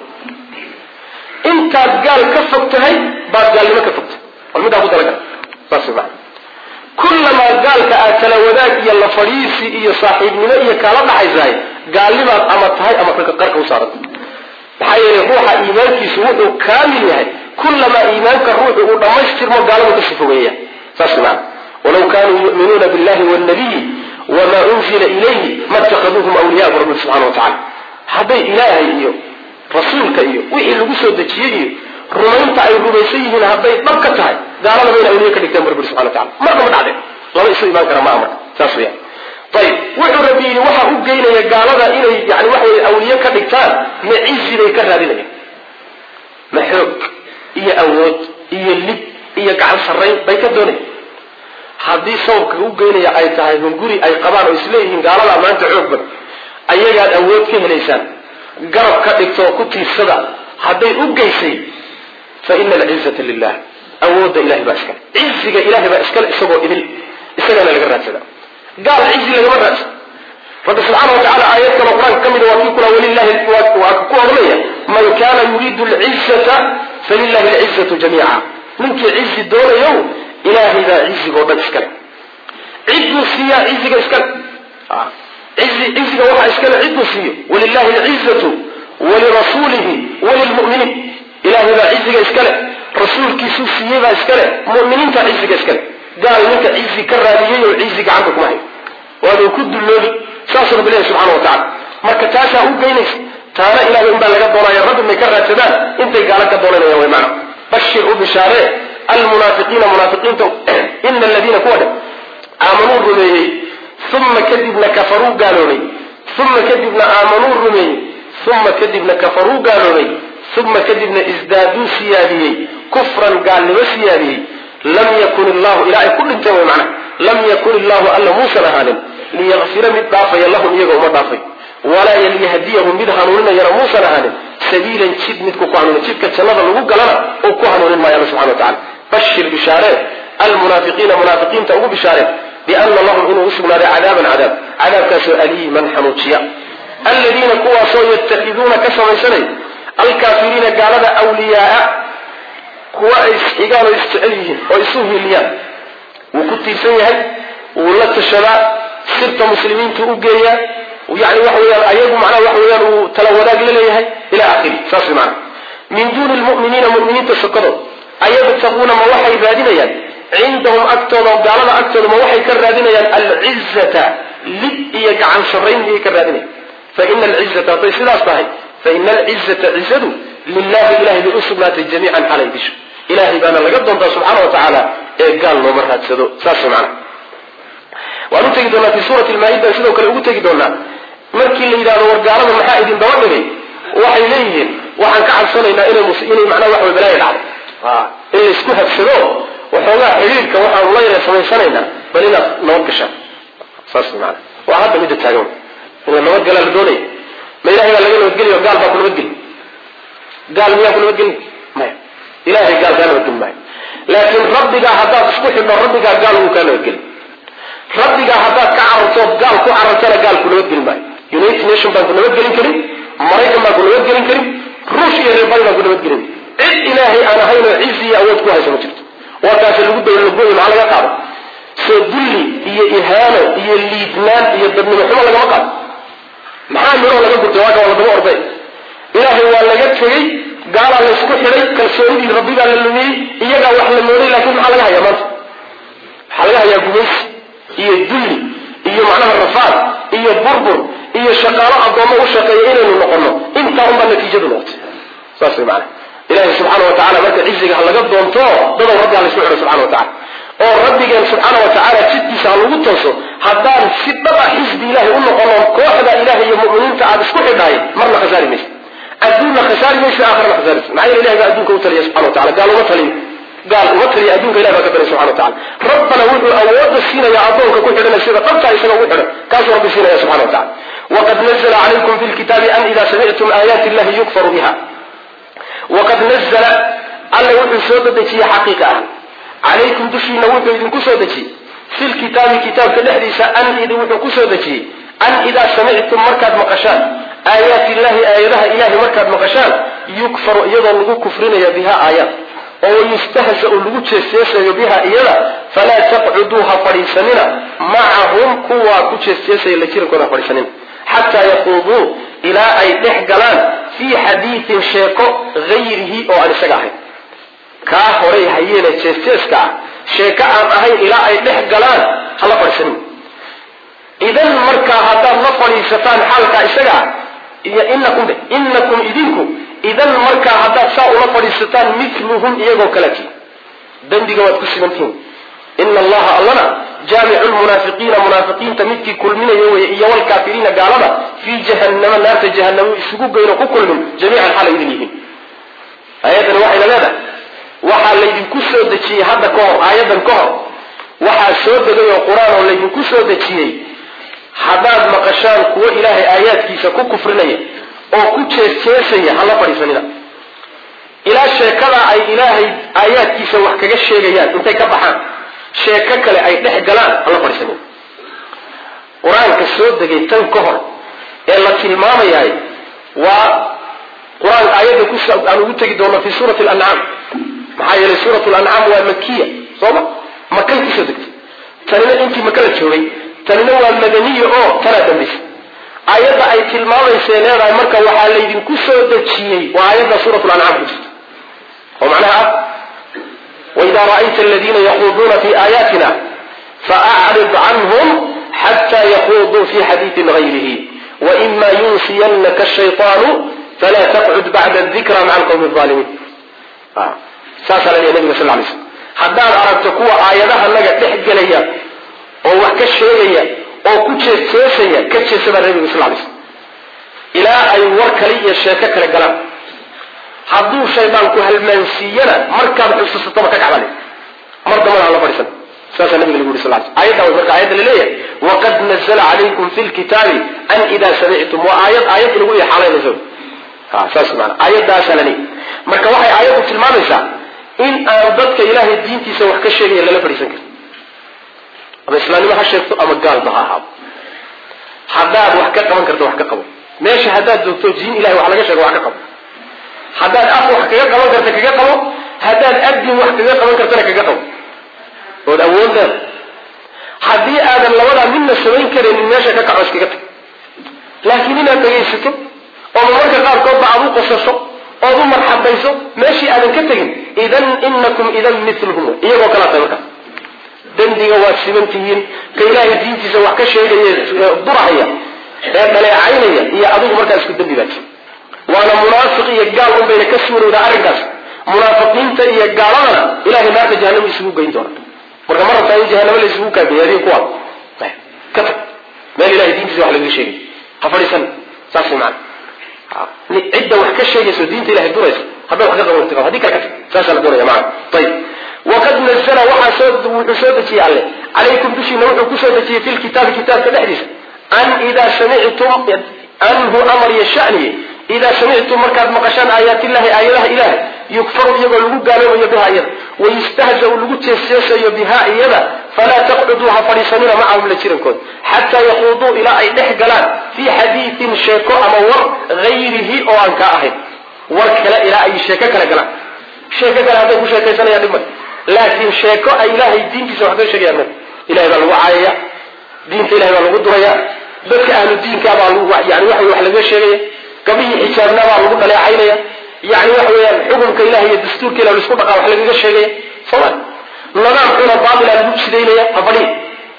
A: intaad gaal ka fog tahay baad gaalnimo ka fogtahay wal middaa ku talagala saas maa kullamaa gaalka aad tala wadaag iyo la fadhiisi iyo saaxiibnimo iyo kaala dhaxaysahay gaalnimaad ama tahay ama qarka u saaranta maxaa yeelay ruuxa iimaankiisu wuxuu kaamil yahay kullamaa iimaanka ruuxu uu dhammaystirmo gaaladu ka sifogeeya saas maa walaw kaanuu yu'minuuna billahi waalnabiyi wamaa unzila ilayhi ma ittakhaduuhum awliyaa bu rabbi subxana wa tacala hadday ilaahay iyo rasuulka iyo wixii lagu soo dejiyey iyo rumaynta ay rumaysan yihiin hadday dhab ka tahay gaalada bayna awliye ka dhigteen bu rabbi subxana wa tacala marna ma dhacdeen laba isu imaan kara maa marka saas weya ayib wuxuu rabbi yidhi waxa u geynaya gaalada inay yani waxa weye awliye ka dhigtaan ma cizi bay ka raadinayaan ma xoog iyo awood iyo lib iyo gacan sarrayn bay ka doonaya haddii sababka u geynaya ay tahay hunguri ay qabaan oo isleeyihiin gaaladaa maanta xoog badan ayagaad awood ka helaysaan garab ka dhigtoo ku tiirsada hadday u geysay fa ina alcizata lilah awoodda ilahay baa iskale ciziga ilahay baa iskale isagoo idil isagana laga raadsada gaal cizi lagama raadsan rabbi subxaana wa tacala aayad kaloo qur-aanka ka mida waa kii kula walilahi waa ku odhanaya man kana yuriidu alcizata falilahi alcizatu jamiica ninkii cizi doonayow ilaahay baa cizigoo dhan iskale cidduu siiyaa ciziga iskale ciziga waxaa iskale cidduu siiyo walilahi alcizatu walirasuulihi walilmu'miniin ilaahay baa ciziga iskale rasuulkiisuu siiyey baa iskale mu'miniinta ciziga iskale gaal ninka cizi ka raadiyey oo cizi gacanta kuma hayo waaduu ku dulloobi saasuu rabbi leeyahy subxana wa tacala marka taasaa u geynaysa taana ilahay unbaa laga doonaya rabbi may ka raadsadaan intay gaalo ka doonanayaan way macna bashir u bishaaree almunaafiqiina munaafiqiinta ina aladiina kuwa dhe aamanuu rumeeyey uma kadibna kafaruu gaaloobay uma kadibna aamanuu rumeeyey uma kadibna kafaruu gaaloobay uma kadibna isdaaduu siyaadiyey kufran gaalnimo siyaadiyey lam yakun illahu ilaa ay ku dhinteen way macna lam yakun illahu alla muusan ahaanin liyakfira mid dhaafaya lahum iyaga uma dhaafay walaa liyahdiyahum mid hanuuninayana muusan ahaanin sabiilan jid midku ku hanuunin jidka jannada lagu galana oo ku hanuunin maayo alla subxana wa tacala bashir bishaaree almunaafiqiina munaafiqiinta ugu bishaaree biana lahum inuu usugnaaday cadaaban cadaab cadaabkaasoo aliiman xanuujiya aladiina kuwaasoo yattakiduuna ka samaysanay alkaafiriina gaalada wliyaaa kuwa ay isxigaan oo isjecel yihiin oo isu hiliyaan wuu ku tiirsan yahay wuu la tashadaa sirta muslimiintu u geeyaa yani waxa weyaan ayagu macnaha waxa weyaan uu tala wadaag la leeyahay ila akhiri saas macana min duuni lmu'miniina mu'miniinta sokadood ayabtaquuna ma waxay raadinayaan cindahum agtooda gaalada agtooda ma waxay ka raadinayaan alcizata lib iyo gacan sarrayn miyay ka raadinayan faina alcizata hadday sidaas tahay faina alcizata cizadu lilahi ilahay bay u sugnaatay jamiican xalay disho ilahay baana laga doontaa subxaana wa tacaala ee gaal looma raadsado saas macana waan u tegi doonaa fi suurati lmaa-ida sidoo kale ugu tegi doonaa markii la yidhahdo war gaalada maxaa idin daba dhigay waxay leeyihiin waxaan ka cabsanaynaa inay inay macnaha wax way balaaya dhacdo in laysku habsado waxoogaa xidhiirka waxaanu la yara samaysanaynaa bal inaad nabad gashaan saas maana waa hadda midda taagan in la nabadgalaa la doonaya ma ilahay baa laga nabadgeliyo gaal baa ku nabadgeli gaal miyaa ku nabadgeli maya ilahay gaal kaa nabadgeli maayo laakiin rabbigaa haddaad isku xidho rabbigaa gaal wuu kaa nabadgeli rabbigaa haddaad ka carartood gaal ku carartana gaal ku nabadgeli maayo united nation baan ku nabadgelin karin maraykan baan ku nabadgelin karin ruush iyo reer bari baan ku nabadgelin cid ilaahay aan ahayn oo cizi iyo awood ku haysa ma jirto waa taasi lagu dawlagooy maxaa laga qaado soo dulli iyo ihaano iyo liidnaan iyo dadnimo xumo lagama qaado maxaa midhoo laga gurtay waa ka waa ladaba orday ilaahay waa laga tegey gaalaa laysku xidhay kalsoonidii rabbigaa la lumiyey iyagaa wax la mooday laakiin maxaa laga hayaa maanta waxaa laga hayaa gumaysi iyo dulli iyo macnaha rafaad iyo burbur iyo shaqaalo addoommo u shaqeeya inaynu noqono intaa unbaa natiijadu noqotay saas way macana ilahi subxaana wa tacala marka ciziga ha laga doonto dadow rabbi ha laysku xidho subxana wa tacala oo rabbigeen subxaana wa tacaala jidkiisa ha lagu tooso haddaan si dhaba xisbi ilahay u noqono kooxda ilahay iyo mu'miniinta aad isku xidhahay marna khasaari maysa adduunna khasaari maysa aakhirana khasaaraysa maxaa yeele ilahay baa adduunka u taliya subxana wa tacala gaal uma taliyo gaal uma taliya adduunka ilahi baa ka taliya subxana wa tacala rabbana wuxuu awoodda siinaya addoonka ku xidhana sida dhabtaa isaga ugu xidhan kaasuu rabbi siinaya subxana wa tacala waqad nazla calaykum fi lkitaabi an ida samictum aayaati illahi yukfaru biha waqad nazla alla wuxuu soo dadejiyey xaqiiqa ah calaykum dushiina wuxuu idinku soo dejiyey fi lkitaabi kitaabka dhexdiisa an idi wuxuu ku soo dejiyey an idaa samictum markaad maqashaan aayaati illahi aayadaha ilahay markaad maqashaan yukfaru iyadoo lagu kufrinaya biha aayaad oo yustahzau lagu jeesjeesayo biha iyada falaa taqcuduu ha fadhiisanina macahum kuwaa ku jeesjeesaya la jirankooda ha fadhiisanina xataa yaquuduu ilaa ay dhex galaan fii xadiidin sheeko hayrihi oo aan isaga ahayn kaa horay hayeene jeesjeeska ah sheeko aan ahayn ilaa ay dhex galaan hala fadhiisanin idan markaa haddaad la fadhiisataan xaalkaa isaga ah iyo inakum inakum idinku idan markaa haddaad saa ula fadhiisataan miluhum iyagoo kaleti dembiga waad ku sibantihin ina allaha allana jaamicu lmunaafiqiina munaafiqiinta midkii kulminayo weye iyo walkaafiriina gaalada fii jahannama naarta jahanamo isugu geyno ku kulmin jamiican xaala idin yihiin aayaddan waxayna leedahay waxaa laydinku soo dejiyey hadda ka hor aayaddan ka hor waxaa soo degay oo qur-aan oo laydinku soo dejiyey haddaad maqashaan kuwo ilaahay aayaadkiisa ku kufrinaya oo ku jeesjeesaya hala fadhiisanina ilaa sheekada ay ilaahay aayaadkiisa wax kaga sheegayaan intay ka baxaan sheeko kale ay dhex galaan hala fadhiisanina qur-aanka soo degay tan ka hor ee la tilmaamayahay waa qur-aan aayadda ku aan ugu tegi doono fi suurati lancaam maxaa yeelay suurat lancaam waa makiya sooma makay kusoo degtay tanina intii maka la joogay tanina waa madaniya oo tanaa dambaysa aayadda ay tilmaamaysay leedahay marka waxaa laydinku soo dejiyey waa aayadda suurat lancaam ku jirta oo macnaha ah waidaa ra'ayta aladiina yaquuduuna fi aayaatina faacrid canhum xata yaquuduu fi xadiidin gayrihi waima yunsiyanaka shayطaanu falaa taqcud bacda dikra maca alqawmi alimiin saasaa la leeya nabiga sal lay slm haddaad aragto kuwa aayadaha naga dhex gelaya oo wax ka sheegaya oo ku jeesjeesaya ka jeesa baa nabiga sal lay slm ilaa ay war kale iyo sheeko kale galaan hadduu shaydaanku halmaansiiyana markaad xusuusataba ka kacbale mar dambana hala fadhiisan saasaa nabiga lagu yuri sal sl ayadda way marka ayadda laleeyahay waqad nazla calaykum fi lkitaabi an idaa samictum waa aayad aayad lagu ixaalaynayso saas maana aayadaasaa la leeyahy marka waxay aayaddu tilmaamaysaa in aan dadka ilaahay diintiisa wax ka sheegaya lala fadhiisan karin ama islaamnimo ha sheegto ama gaalba ha ahaado haddaad wax ka qaban karto wax ka qabo meesha haddaad joogto diin ilahay wax laga sheego wax ka qabo haddaad af wax kaga qaban karta kaga qabo haddaad adin wax kaga qaban kartana kaga qabo ood awood leeda haddii aadan labadaa midna samayn karaynin meesha ka kaco iskaga tag laakiin inaad dhegaysato oo marmarka qaarkoodba aad u qosasho ood u marxabayso meeshii aadan ka tegin idan inakum idan miluhum iyagoo kalaa tahay markaas dembiga waad siman tihiin ka ilaahay diintiisa wax ka sheegaya durahaya ee dhaleecaynaya iyo adigu markaa isku dembi baati waana munaafiq iyo gaal un bayna ka suurowdaa arrinkaas munaafiqiinta iyo gaaladana ilahay naarta jahanama isugu geyn doona marka ma rabtaa in jahanamo la isugu kaageeyo adiga kuwa ka tag meel ilahay diintiisa wax lagaga sheegay ha fadhiisan saas way macana cidda wax ka sheegayso diinta ilahay duraysa haddaad wax ka qaban karti hadii kale ka tag saasaa la doonaya macana ayib waqad nazla waxaa soo wuxuu soo dejiyey alle calaykum dushiina wuxuu kusoo dejiyey fi lkitaabi kitaabka dhexdiisa an idaa samictum anhu amar iyo shaniye idaa samictum markaad maqashaan aayaatillahi aayadaha ilahay yukfaru iyagoo lagu gaaloobayo biha iyada wayustahzau lagu jeesjeesayo biha iyada falaa taqcuduu ha fadhiisanina macahum la jirankooda xataa yaquuduu ilaa ay dhex galaan fii xadiidin sheeko ama war hayrihi oo aan kaa ahayn war kale ilaa ay sheeko kale galaan sheeko kale hadday ku sheekaysanayaan dhib male laakiin sheeko ay ilaahay diintiisa wax ka sheegayaan male ilahay baa lagu caayaya diinta ilahay baa lagu duraya dadka ahlu diinka baa yani waxa wax lagaga sheegaya gabihii xijaabna baa lagu dhaleecaynaya yani waxa weeyaan xukunka ilahay iyo dastuurka ilah laisku dhaqaa wax lagaga sheegaya soma nadaam xuna baatila lagu sidaynaya ha fadhiya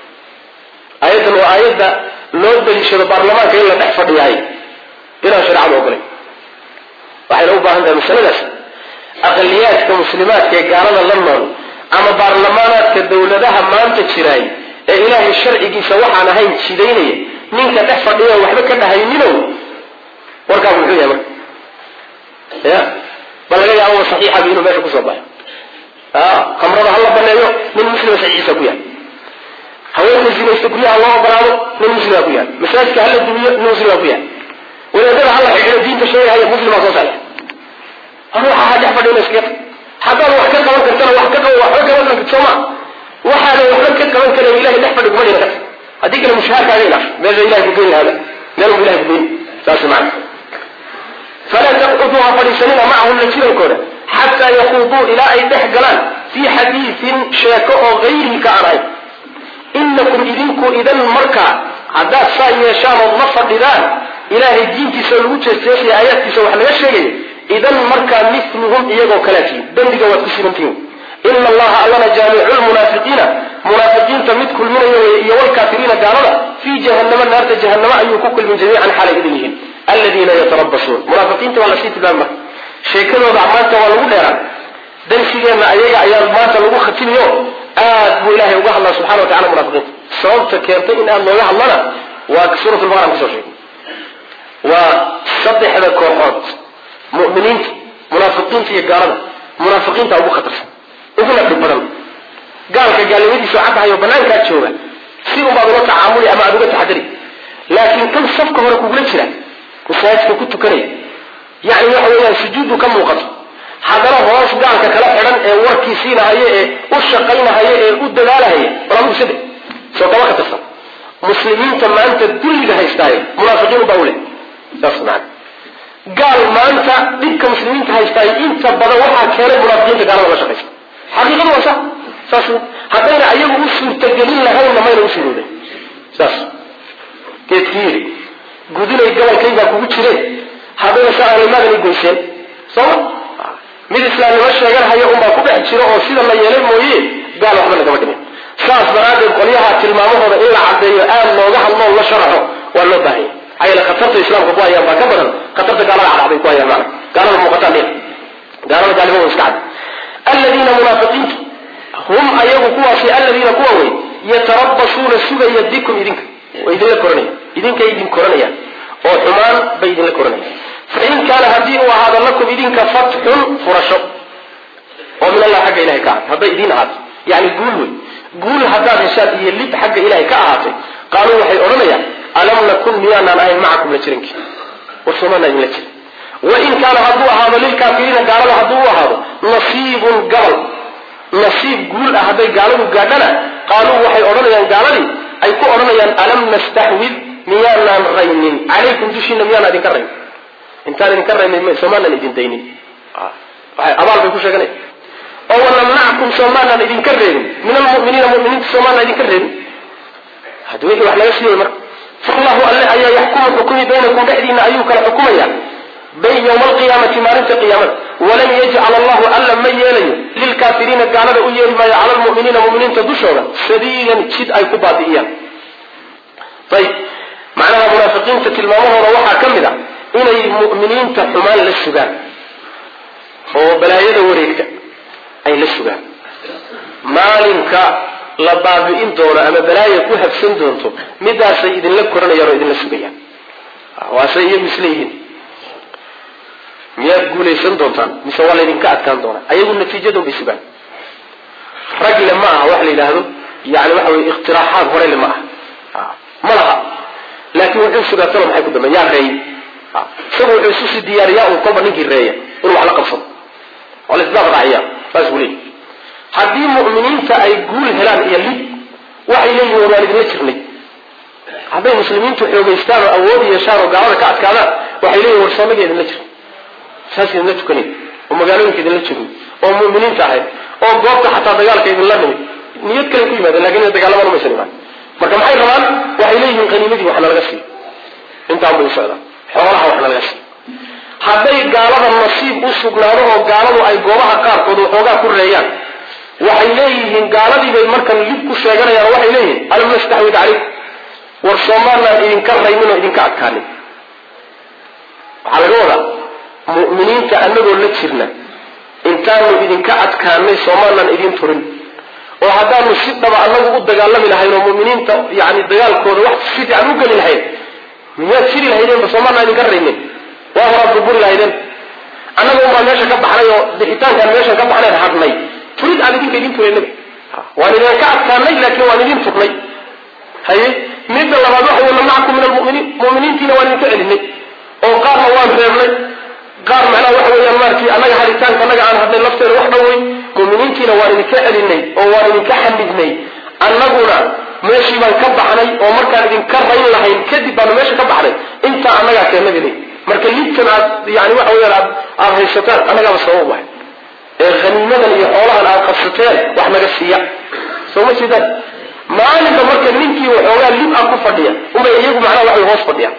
A: aayaddan waa aayadda loo daliishado baarlamaanka in la dhex fadhiyahay inaan shareecada ogolay waxayna u baahan tahay masaladaas aqaliyaadka muslimaadka ee gaalada la nool ama baarlamaanaadka dawladaha maanta jiraay ee ilaahay sharcigiisa waxaan ahayn jidaynaya ninka dhex fadhiya waxba ka dhahayninow warkaagu muxuu yahay marka ya bal laga yaabo saxiixabi inuu meesha kusoo baxo kamrada hala baneeyo nin muslima saxiixiisa ku yahay haweenka zinaysta guryaha loo ogolaado nin muslima ku yahay masaajidka hala dumiyo nin muslima ku yahay wadaadada hala xidhido diinta sheegahaya muslima soo saxiix hor waxaa ha dhex fadhina iska haddaad wax ka qaban kartana wax ka qabo waxba qaban kartid sooma waxaadan waxba ka qaban karan ilahay dhex fadhi kuma dhina karta haddii kale mushaharkaaga ilaaf meesha ilahay ku geyn hada meel bu ilahay ku geyn saas macana falaa taqcuduu ha fadhiisanina macahum la jirankooda xataa yaquuduu ilaa ay dhex galaan fii xadiidin sheeko oo hayrihi ka aan ahayn inakum idinku idan markaa haddaad saa yeeshaan ood la fadhidaan ilaahay diintiisa lagu jeesjeesaya aayaadkiisa wax laga sheegaya idan markaa miluhum iyagoo kalaatiin dembiga waad ku sibantihin ina allaha allana jaamicu lmunaafiqiina munaafiqiinta mid kulminayo iyo walkaafiriina gaalada fii jahanama naarta jahanamo ayuu ku kulmin jamiican xaalay idin yihiin aladiina yatarabasuun munaafiqiinta waa lasii tilmaami marka sheekadooda maanta waa lagu dheeraan darsigeenna ayaga ayaa maanta lagu khatimiyo aad buu ilahay uga hadlaa subxana wa tacala munafiqiinta sababta keentay in aad looga hadlana waa suurat lbaqara kusoo sheegay waa saddexda kooxood mu'miniinta munaafiqiinta iyo gaalada munaafiqiinta ugu khatarsan uguna dhib badan gaalka gaalnimadiisu caddahayo banaankaa jooga si unbaad ula tacaamuli ama aad uga taxadari laakiin kan safka hore kugula jira masaajidka ku tukanaya yani waxa weeyaan sujuudu ka muuqato haddana hoos gaalka kala xidhan ee warkii siinahaya ee u shaqaynahaya ee u dadaalahaya bal adigu sade soo kama khatarsan muslimiinta maanta dulliga haystaayo munaafiqiin baa ule saas maana gaal maanta dhibka muslimiinta haystaayo inta badan waxaa keenay munaafiqiinta gaalada la shaqaysa xaqiiqadu waa sa saas haddayna ayagu u suurtagelin lahaynna mayna u suurooday saas geedkii yidhi gudinay gobolkaygaa kugu jireen haddayna sa ahlimaadana goyseen sooma mid islaamnimo sheeganhaya unbaa ku dhex jiro oo sida la yeelay mooye gaal waxba lagama dhimin saas daraaddeed qolyaha tilmaamahooda in la caddeeyo aad looga hadloo la sharaxo waa loo baahanya maxaa yeele khatarta islaamka ku hayaan baa ka badan khatarta gaalada cadcad bay ku hayaan maana gaalada muuqataan dhina gaalada gaalnimo iska cad aladiina munaafiqiintu hum ayagu kuwaasi aladiina kuwa wey yatarabasuuna sugaya bikum idinka way idinla koranaya idinkay idin koranayaan oo xumaan bay idinla koranayaan fain kaana haddii uu ahaado lakum idinka fatxun furasho oo min allah xagga ilahay ka ahaatay hadday idiin ahaato yani guul wey guul haddaad heshaad iyo lid xagga ilahay ka ahaatay qaaluu waxay odhanayaan alam nakun miyaanaan ahayn macakum la jirankii war soomaanaa idinla jirin wain kaana hadduu ahaado lilkaafiriina gaalada hadduu u ahaado nasiibun gabal nasiib guul ah hadday gaaladu gaadhana qaaluu waxay odhanayaan gaaladii ay ku odhanayaan alam nastaxwid miyaanaan raynin calaykum dushiina miyaanaan idinka raynin intaan idinka raynay soomaanan idin daynin abaal bay ku sheeganaya oo wanamnacakum soomaanan idinka reebin min almuminiina muminiinta soomaanan idinka reebin hadi wixii wax laga siiyey marka fallahu alle ayaa yaxkumu xukumi baynakum dhexdiina ayuu kala xukumaya bay yowma alqiyaamati maalinta qiyaamada walan yajcal allahu alla ma yeelayo lilkaafiriina gaalada u yeeli maayo cala lmuminiina muminiinta dushooda sabiilan jid ay ku baabi'iyaan ayib macnaha munaafiqiinta tilmaamahooda waxaa ka mid a inay mu'miniinta xumaan la sugaan oo balaayada wareegta ay la sugaan maalinka la baabi'in doono ama balaaya ku habsan doonto midaasay idinla koranayaan oo idinla sugayaan waase iyagu isleeyihiin miyaad guulaysan doontaan mise waa laydinka adkaan doonaa ayagu natiijadun bay sugaan ragle ma aha wax la yidhaahdo yani waxa weye ikhtiraaxaad horele ma aha ma laha laakiin wuxuu sugaa talo maxay ku dambeyn yaa reey isagu wuxuu isu sii diyaariyaa un kolba ninkii reeya inuu wax la qabsado oo la isdaaf raaciya saas buu leeyahy haddii mu'miniinta ay guul helaan iyo lib waxay leeyihin waan idinla jirnay hadday muslimiintu xoogaystaan oo awood yeeshaan oo gaalada ka adkaadaan waxay leeyihin war soonaga idinla jir saas idinla tukanay oo magaalooyinka idinla joogay oo mu'miniinta ahayd oo goobta xataa dagaalka idinla nimid niyad kale ku yimaadeen lakin ina dagaalama maysan imaan marka maxay rabaan waxay leeyihiin haniimadii waxna laga siiyo intaan bay u socdaan xoolaha waxna laga siiyo hadday gaalada nasiib u sugnaado oo gaaladu ay goobaha qaarkood waxoogaa ku reeyaan waxay leeyihiin gaaladii bay markan lib ku sheeganayaan waxay leeyihiin alam nastaxwid calayk war soomaalaan idinka raymin oo idinka adkaanin waxaa laga wadaa mu'miniinta anagoo la jirna intaanu idinka adkaanay soomaalaan idin turin oo haddaanu si dhaba anagu u dagaalami lahayn oo mu'miniinta yani dagaalkooda wax si fiican u geli lahayn miyaad jiri lahaydeenba soomaalaan idinka raymin waa horaad burburi lahaydeen annaga unbaa meesha ka baxnay oo bixitaankaan meeshan ka baxnayn hadhnay turid aan idinka idin turay nabi waan idinka adkaanay laakiin waan idin turnay haye midda labaad waxa wey namnacakum min almuminiin muminiintiina waan idinka celinay oo qaarna waan reebnay qaar macnaha waxa weeyaan maaragtay annaga haditaanka annaga aan hadnay lafteeda wax dhowey muminiintiina waan idinka celinay oo waan idinka xamidnay annaguna meeshii baan ka baxnay oo markaan idinka rayn lahayn kadib baanu meesha ka baxnay intaa annagaa keennabi leey marka lidkan aad yani waxa weyaan aad aada haysataan annagaaba sabab wahay ee haniimadan iyo xoolahan aad qabsateen wax naga siiya soo ma jeedaan maalinka marka ninkii waxoogaa lib ah ku fadhiya unbay iyagu macnaha waxay hoos fadhiyaan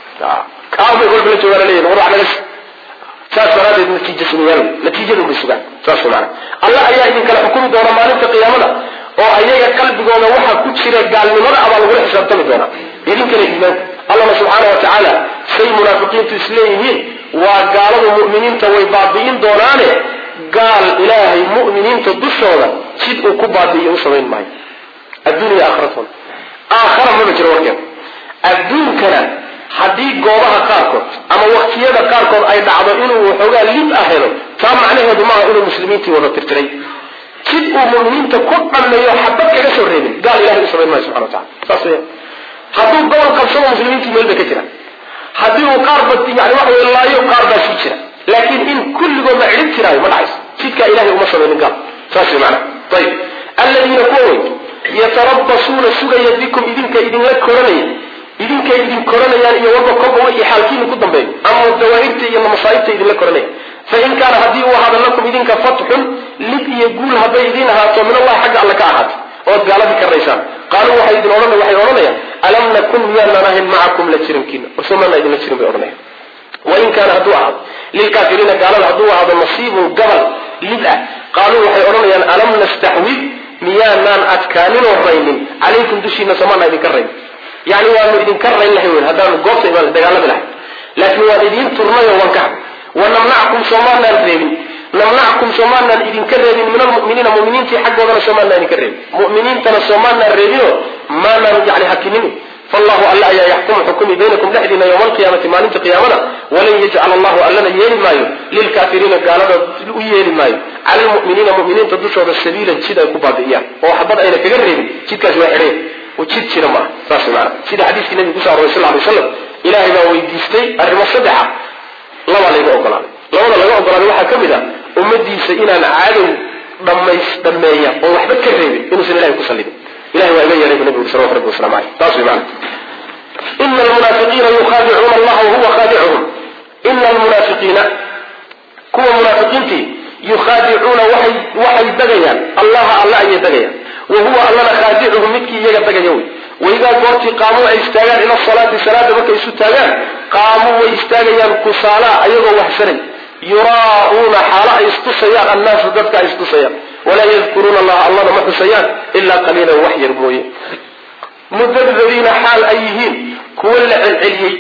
A: kaabay kolba la joogaan leeyihin war wax naga si saas daraadeed natiija sugayaal natiijadun bay sugaan saas maana allah ayaa idinkala xukumi doona maalinta qiyaamada oo ayaga qalbigooda waxa ku jira gaalnimada abaa lagula xisaabtami doonaa idinkana iimaanka allahna subxaana wa tacaala say munaafiqiintu isleeyihiin waa gaaladu mu'miniinta way baabi'in doonaane gaal ilaahay mu'miniinta dushooda jid uu ku baabi'iyo u samayn maayo adduuniya aakhiratooda aakhara maba jiro warkeeda adduunkana haddii goobaha qaarkood ama waktiyada qaarkood ay dhacdo inuu waxoogaa lib ah helo taa macnaheedu maaha inuu muslimiintii wada tirtiray jid uu mu'miniinta ku dhammeeyo xabad kaga soo reebin gaal ilahay u samayn maayo subxana wa tacala saas weya hadduu gobol qabsado muslimiintii meel bay ka jiraan haddii uu qaarba yani waxa wey laayo qaar baa sii jira laakiin in kulligoodba cidhib jiraayo ma dhacayso jidkaa ilahay uma samaynin gaal saas wey macana ayib alladiina kuwa wey yatarabasuuna sugaya bikum idinka idinla koranaya idinkay idin koranayaan iyo walba kolba wixii xaalkiina ku dambeeyo ama dawaahirta iyo masaaibta idinla koranaya fain kaana haddii uu ahaado lakum idinka fatxun lib iyo guul hadday idin ahaato min allahi xagga alle ka ahaatay ood gaaladii karaysaan qaaluu waxay idin odhan waxay odhanayaan alam nakun miyaanaan ahayn macakum la jirankiina warsomaana idinla jirin bay odhanayaan wain kaana hadduu ahaado lilkaafiriina gaalada hadduu ahaado nasiibun gabal lib ah qaaluu waxay odhanayaan alam nastaxwid miyaanaan adkaaninoo raynin calaykum dushiina somaana idinka rayn yani waanu idinka rayn lahay wen haddaanu goobta imaan dagaalami lahay laakiin waan idiin turnayoo waan ka hadhay wanamnacakum soomaanaan reebin namnacakum soomaanaan idinka reebin min almuminiina muminiintii xaggoodana soomaanaan idinka reebin muminiintana soomaanaan reebino maanaan yani hakinin fallahu alla ayaa yaxkumu xukumi baynakum dhexdiina yowma alqiyaamati maalinta qiyaamada walan yajcal allahu allana yeeli maayo lilkaafiriina gaalada u yeeli maayo cala lmuminiina muminiinta dushooda sabiilan jid ay ku baabi'iyaan oo waxbad ayna kaga reebin jidkaasi waa xidheen jid jira maaha saas maana sida xadiiskii nabiga kuso aroray sal lay slam ilaahay baa weydiistay arrimo saddexa labaa layga ogolaaday labada laga ogolaaday waxaa ka mid ah ummadiisa inaan cadow dhamays dhameeya oo waxba ka reebin inuusan ilahay ku sallidin ilahay waa iga yeehay bu nabigu salawatu rabbi waslamu aleyh taas way maana ina almunaafiqiina yukhaadicuuna allaha wahuwa khaadicuhum ina almunaafiqiina kuwa munaafiqiintii yukhaadicuuna waxay waxay dagayaan allaha alla ayay dagayaan wahuwa allana khaadicuhum midkii iyaga dagaya wey waidaa goortii qaamuu ay istaagaan ila salaati salaada markay isu taagaan qaamuu way istaagayaan kusaalaa ayagoo waxsanay yuraa'uuna xaalo ay istusayaan annaasu dadka ay istusayaan walaa yadkuruuna allaha allana ma xusayaan ilaa qaliilan wax yar mooye mudabdabiina xaal ay yihiin kuwa la celceliyey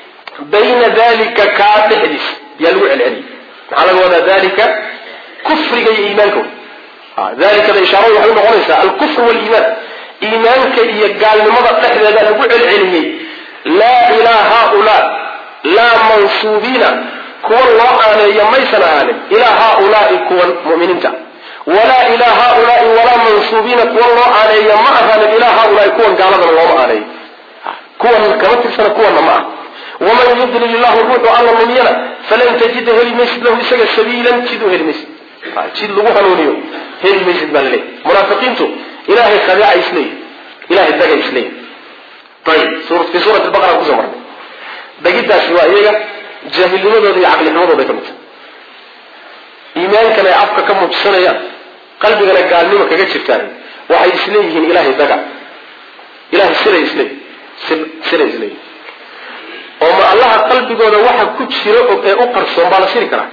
A: bayna dalika kaa dhexdiis yaa lagu celceliyey maxaa laga wadaa dalika kufriga iyo iimaanka dalikada ishaaradu waxay unoqonaysaa alkufr waliimaan iimaanka iyo gaalnimada dhexdeeda lagu celceliyey laa ilaa haaulaa laa mansuubiina kuwa loo aaneeyo maysan ahaanin ilaa haaulaai kuwan muminiinta walaa ilaa haaulaai walaa mansuubiina kuwa loo aaneeyo ma ahaanin ilaa haaulaai kuwan gaaladana looma aaneeyo kuwan kama tirsana kuwana ma ah waman yudlil illahu ruuxu alla lumiyana falan tajida heli maysid lahu isaga sabiilan jid u heli maysid jid lagu hanuuniyo heli maysid baa laleeyahy munaafiqiintu ilahay khadeeca isleeyihi ilahay daga isleeyihi ayib fi suurati baqara kusoo marnay dagidaasi waa iyaga jaahilnimadooda iyo caqlinimadooday ka mid tahay iimaankan ay afka ka muujisanayaan qalbigana gaalnimo kaga jirtaan waxay isleeyihiin ilahay daga ilahay siray isleeyihi siray isleeyihi oo ma allaha qalbigooda waxa ku jira ee u qarsoon baa la siri karaa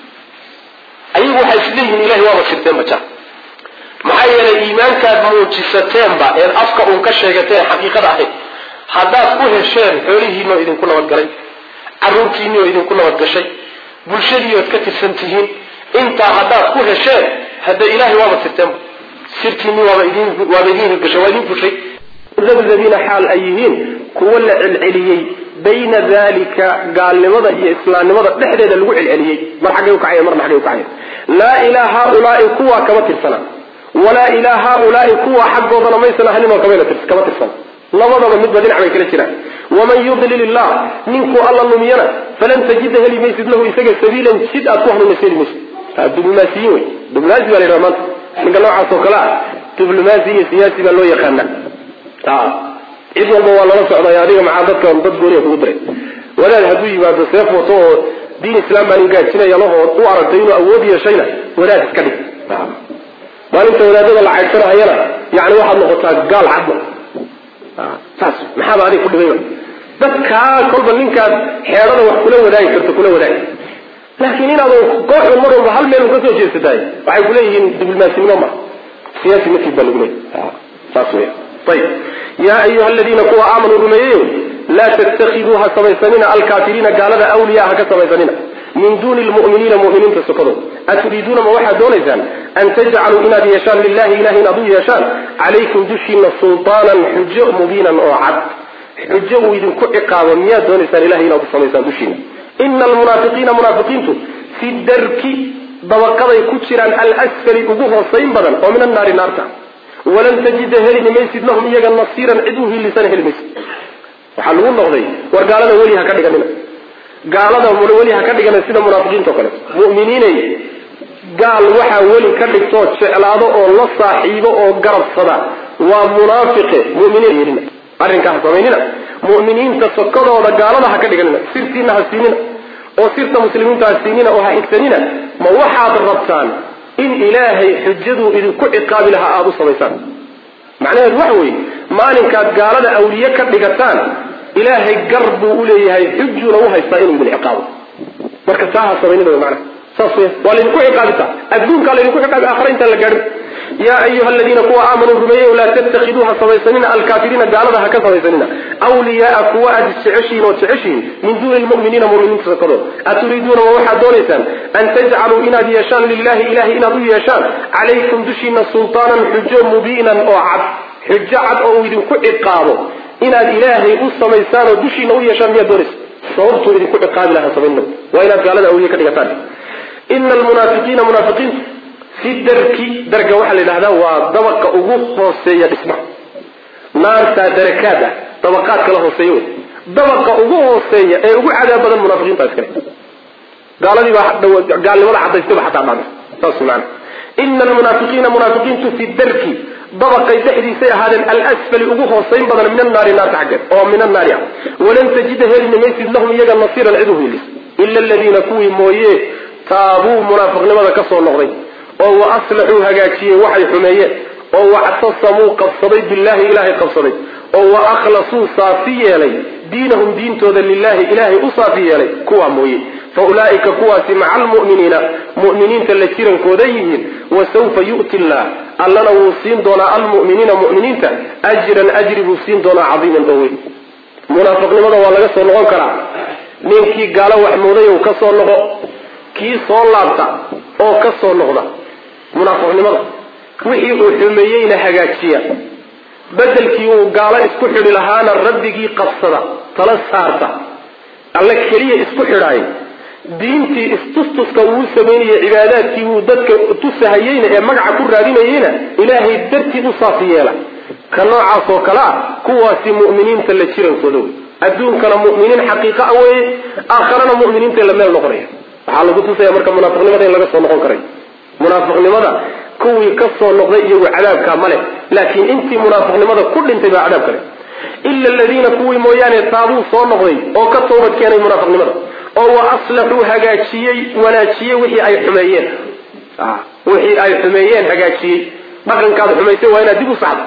A: ayagu waxay isleeyihiin ilahay waaba sirteen baja maxaa yeelay iimaankaad muujisateenba eed afka uun ka sheegateen xaqiiqada ahayd haddaad ku hesheen xoolihiinoo idinku nabadgalay caruurtiinnioo idinku nabadgashay bulshadiiood ka tirsan tihiin intaa haddaad ku hesheen hadda ilahay waaba sirteenba sirtiinni waaba idin waaba idin hirgashay waa idin fushay dabdabiina xaal ay yihiin kuwa la celceliyey bayna dalika gaalnimada iyo islaamnimada dhexdeeda lagu celceliyey mar xaggay ukacaya marna xaggay ukacaya laa ilaa haaulaai kuwa kama tirsana walaa ilaa haaulaai kuwa xaggoodana maysan ahanin oo kama tirsana labadaba midba dhinac bay kala jiraan waman yudlil illah ninkuu alla lumiyana falan tajida heli maysid lahu isaga sabiilan jid aad ku hanuunaysa heli maysid diblomaasiyiin wey diblomaasi baa la yidhaha maanta ninka noocaas oo kale ah diblomaasi iyo siyaasi baa loo yaqaana cid walba waa lala socday adiga maxaa dadka dad gooniya kugu diray wadaad hadduu yimaado seef wato oo diin islaam baan gaajinaya lahoo u aragtay inuu awood yeeshayna wadaad iska dhig maalinta wadaadada la caydsanahayana yani waxaad noqotaa gaal cadma saas maxaaba adig ku dhibayba dadkaa kolba ninkaad xeedhada wax kula wadaagi karto kula wadaagi laakiin inaad kooxda mar walba hal meel ka soo jeesatahay waxay kuleeyihiin diblomasinimo ma siyaasi matid baa lagu leeyahy saas weya ayib yaa ayuha aladiina kuwa aamanuu rumeeyeyo laa tattakiduu ha samaysanina alkaafiriina gaalada awliyaa ha ka samaysanina min duuni lmu'miniina mu'miniinta sokadood aturiiduuna ma waxaad doonaysaan an tajcaluu inaad yeeshaan lilahi ilahi inaad u yeeshaan calaykum dushiina sultaanan xujo mubiinan oo cad xujo uu idinku ciqaabo miyaad doonaysaan ilahi inaad u samaysaan dushiina ina almunaafiqiina munaafiqiintu fi darki dabaqaday ku jiraan alsfali ugu hoosayn badan oo min annaari naarta walan tajida helini maysid lahum iyaga nasiiran cid u hilisana heli maysid waxaa lagu noqday war gaalada weli ha ka dhiganina gaalada weli ha ka dhigana sida munaafiqiinta o kale mu'miniinay gaal waxaa weli ka dhigtoo jeclaado oo la saaxiibo oo garabsada waa munaafiqe muminiin yeelina arrinkaa ha samaynina mu'miniinta sokadooda gaalada ha ka dhiganina sirtiina ha siinina oo sirta muslimiinta ha siinina oo ha xigsanina ma waxaad rabtaan in ilaahay xujaduu idinku ciqaabi lahaa aada u samaysaan macnaheedu waxa weeye maalinkaad gaalada awliye ka dhigataan ilaahay gar buu uleeyahay xujuna u haystaa inuu idin ciqaabo marka taa ha samaynina wy maanaa saas wey waa laydinku ciqaabitaa adduunkaa laydinku ciqaabi aakhara intaan la gaadhin yaa ayuha aladiina kuwa aamanuu rumeeyey laa tattakiduu ha samaysanina alkaafiriina gaalada ha ka samaysanina wliyaaa kuwa aad jeceshihiin oo jeceshihiin min duuni lmuminiina muminiinta sokadood aturiiduuna ma waxaad doonaysaan an tajcaluu inaad yeeshaan lilahi ilahi inaad u yeeshaan calaykum dushiina sultaanan xujo mubiinan oo cad xujo cad oo uu idinku ciqaabo inaad ilaahay u samaysaan oo dushiina u yeeshaan miyaad doonaysa sababtuu idinku ciqaabi lahaa samaynina waa inaad gaalada awliye ka dhigataan ina almunaafiqiina munaafiqiintu fi darki darga waxaa la yidhahdaa waa dabaqa ugu hooseeya dhismaha naartaa darakaad ah dabaqaad kala hooseeya wey dabaqa ugu hooseeya ee ugu cadaab badan munaafiqiinta iskale gaaladii baa gaalnimada cadaystayba xataa dhacday saas maana ina almunaafiqiina munaafiqiintu fi darki dabaqay dhexdiisay ahaadeen alsfali ugu hoosayn badan min annaari naarta xaggeed oo min annaari ah walan tajida helina maysid lahum iyaga nasiiran cid u hilis ila aladiina kuwii mooye taabuu munaafiqnimada ka soo noqday oo wa aslaxuu hagaajiyey waxay xumeeyeen oo wactasamuu qabsaday billahi ilaahay qabsaday oo wa akhlasuu saafi yeelay diinahum diintooda lilahi ilaahay u saafi yeelay kuwaa mooye fa ulaa'ika kuwaasi maca almu'miniina mu'miniinta la jirankooda yihiin wa sawfa yu'ti illah allana wuu siin doonaa almu'miniina mu'miniinta ajran ajri buu siin doonaa cadiiman oo weyn munaafiqnimada waa laga soo noqon karaa ninkii gaalo waxmooday ou ka soo noqo kii soo laabta oo ka soo noqda munaafiqnimada wixii uu xumeeyeyna hagaajiya bedelkii uu gaalo isku xidhi lahaana rabbigii qabsada tala saarta alle keliya isku xidhaay diintii istustuska uu samaynayay cibaadaadkii uu dadka tusahayeyna ee magaca ku raadinayeyna ilaahay dartii u saafi yeela
B: ka noocaas oo kale ah kuwaasi mu'miniinta la jirankooda wey adduunkana mu'miniin xaqiiqa a weye aakharana mu'miniinta la meel noqonaya waxaa lagu tusaya marka munaafiqnimada in laga soo noqon karay munaafiqnimada kuwii ka soo noqday iyagu cadaabkaa male laakiin intii munaafiqnimada ku dhintay baa cadaab kale ila aladiina kuwii mooyaane taabuu soo noqday oo ka toobad keenay munaafiqnimada oo wa aslaxuu hagaajiyey wanaajiyey wixii ay xumeeyeen wixii ay xumeeyeen hagaajiyey dhaqankaad xumaysay waa inaad dib u saxdo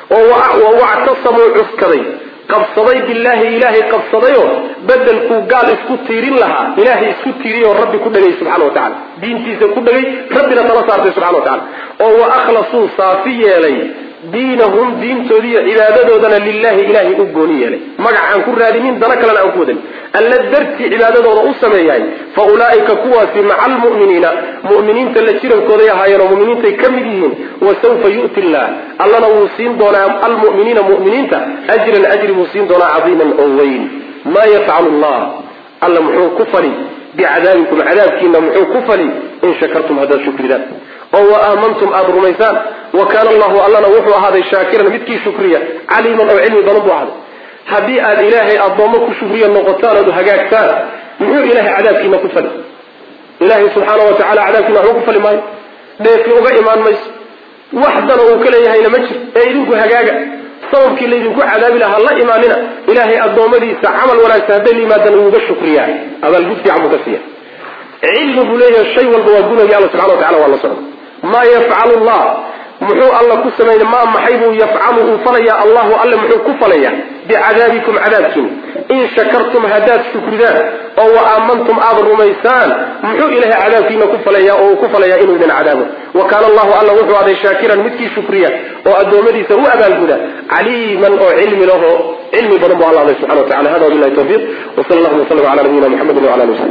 B: oo wactasamuu cuskaday qabsaday billaahi ilaahay qabsadayoo bedelkuu gaal isku tiirin lahaa ilaahay isku tiiriy oo rabbi ku dhagay subxana wa tacala diintiisa ku dhagay rabbina tala saartay subxana wa tacala oo wa akhlasuu saafi yeelay diinahum diintoodiiyo cibaadadoodana lilahi ilaahay u gooni yeelay magac aan ku raadinin dana kalena aan ku wadan alla dartii cibaadadooda u sameeyahay fa ulaa'ika kuwaasi maca almu'miniina mu'miniinta la jirankooday ahaayeen oo mu'miniintay ka mid yihiin wa sawfa yu'ti illah allana wuu siin doonaa almu'miniina mu'miniinta ajran ajri buu siin doonaa cadiiman oo weyn maa yafcalu allah alla muxuu ku fali bicadaabikum cadaabkiina muxuu ku fali in shakartum haddaad shukridaan oo wa aamantum aada rumaysaan wa kaana allahu allana wuxuu ahaaday shaakiran midkii shukriya caliiman oo cilmi badan buu ahaaday haddii aad ilaahay addoommo ku shukriya noqotaan ood hagaagtaan muxuu ilaahay cadaabkiina ku fali ilaahay subxaana wa tacala cadaabkiina waxba ku fali maayo dheefi uga imaan mayso wax dana uu ka leeyahayna ma jir ee idinku hagaaga sababkii laydinku cadaabi lahaa la imaanina ilaahay addoommadiisa camal wanaagsan hadday la yimaadaan uuga shukriyaa abaalgud fiican buu ka siiya cilmi buu leeyahay shay walba waa gunagi alla subxana wa tacala waa la socda maa yafcalu llah muxuu alla ku sameynay maa maxay buu yafcalu uu falayaa allahu alle muxuu ku falayaa bicadaabikum cadaabkiin in shakartum haddaad shukridaan oo wa aamantum aada rumaysaan muxuu ilahay cadaabkiina ku falaya oo uu ku falayaa inuu idin cadaabo wa kaana allahu alla wuxuu aday shaakiran midkii shukriya oo addoommadiisa u abaalguda caliiman oo cilmi laho cilmi badan bu alla aday subxana wa tacala hada wabilahi tawfiiq wsala allahuma wslam ala nabiyina muxamedi wala ali w sabi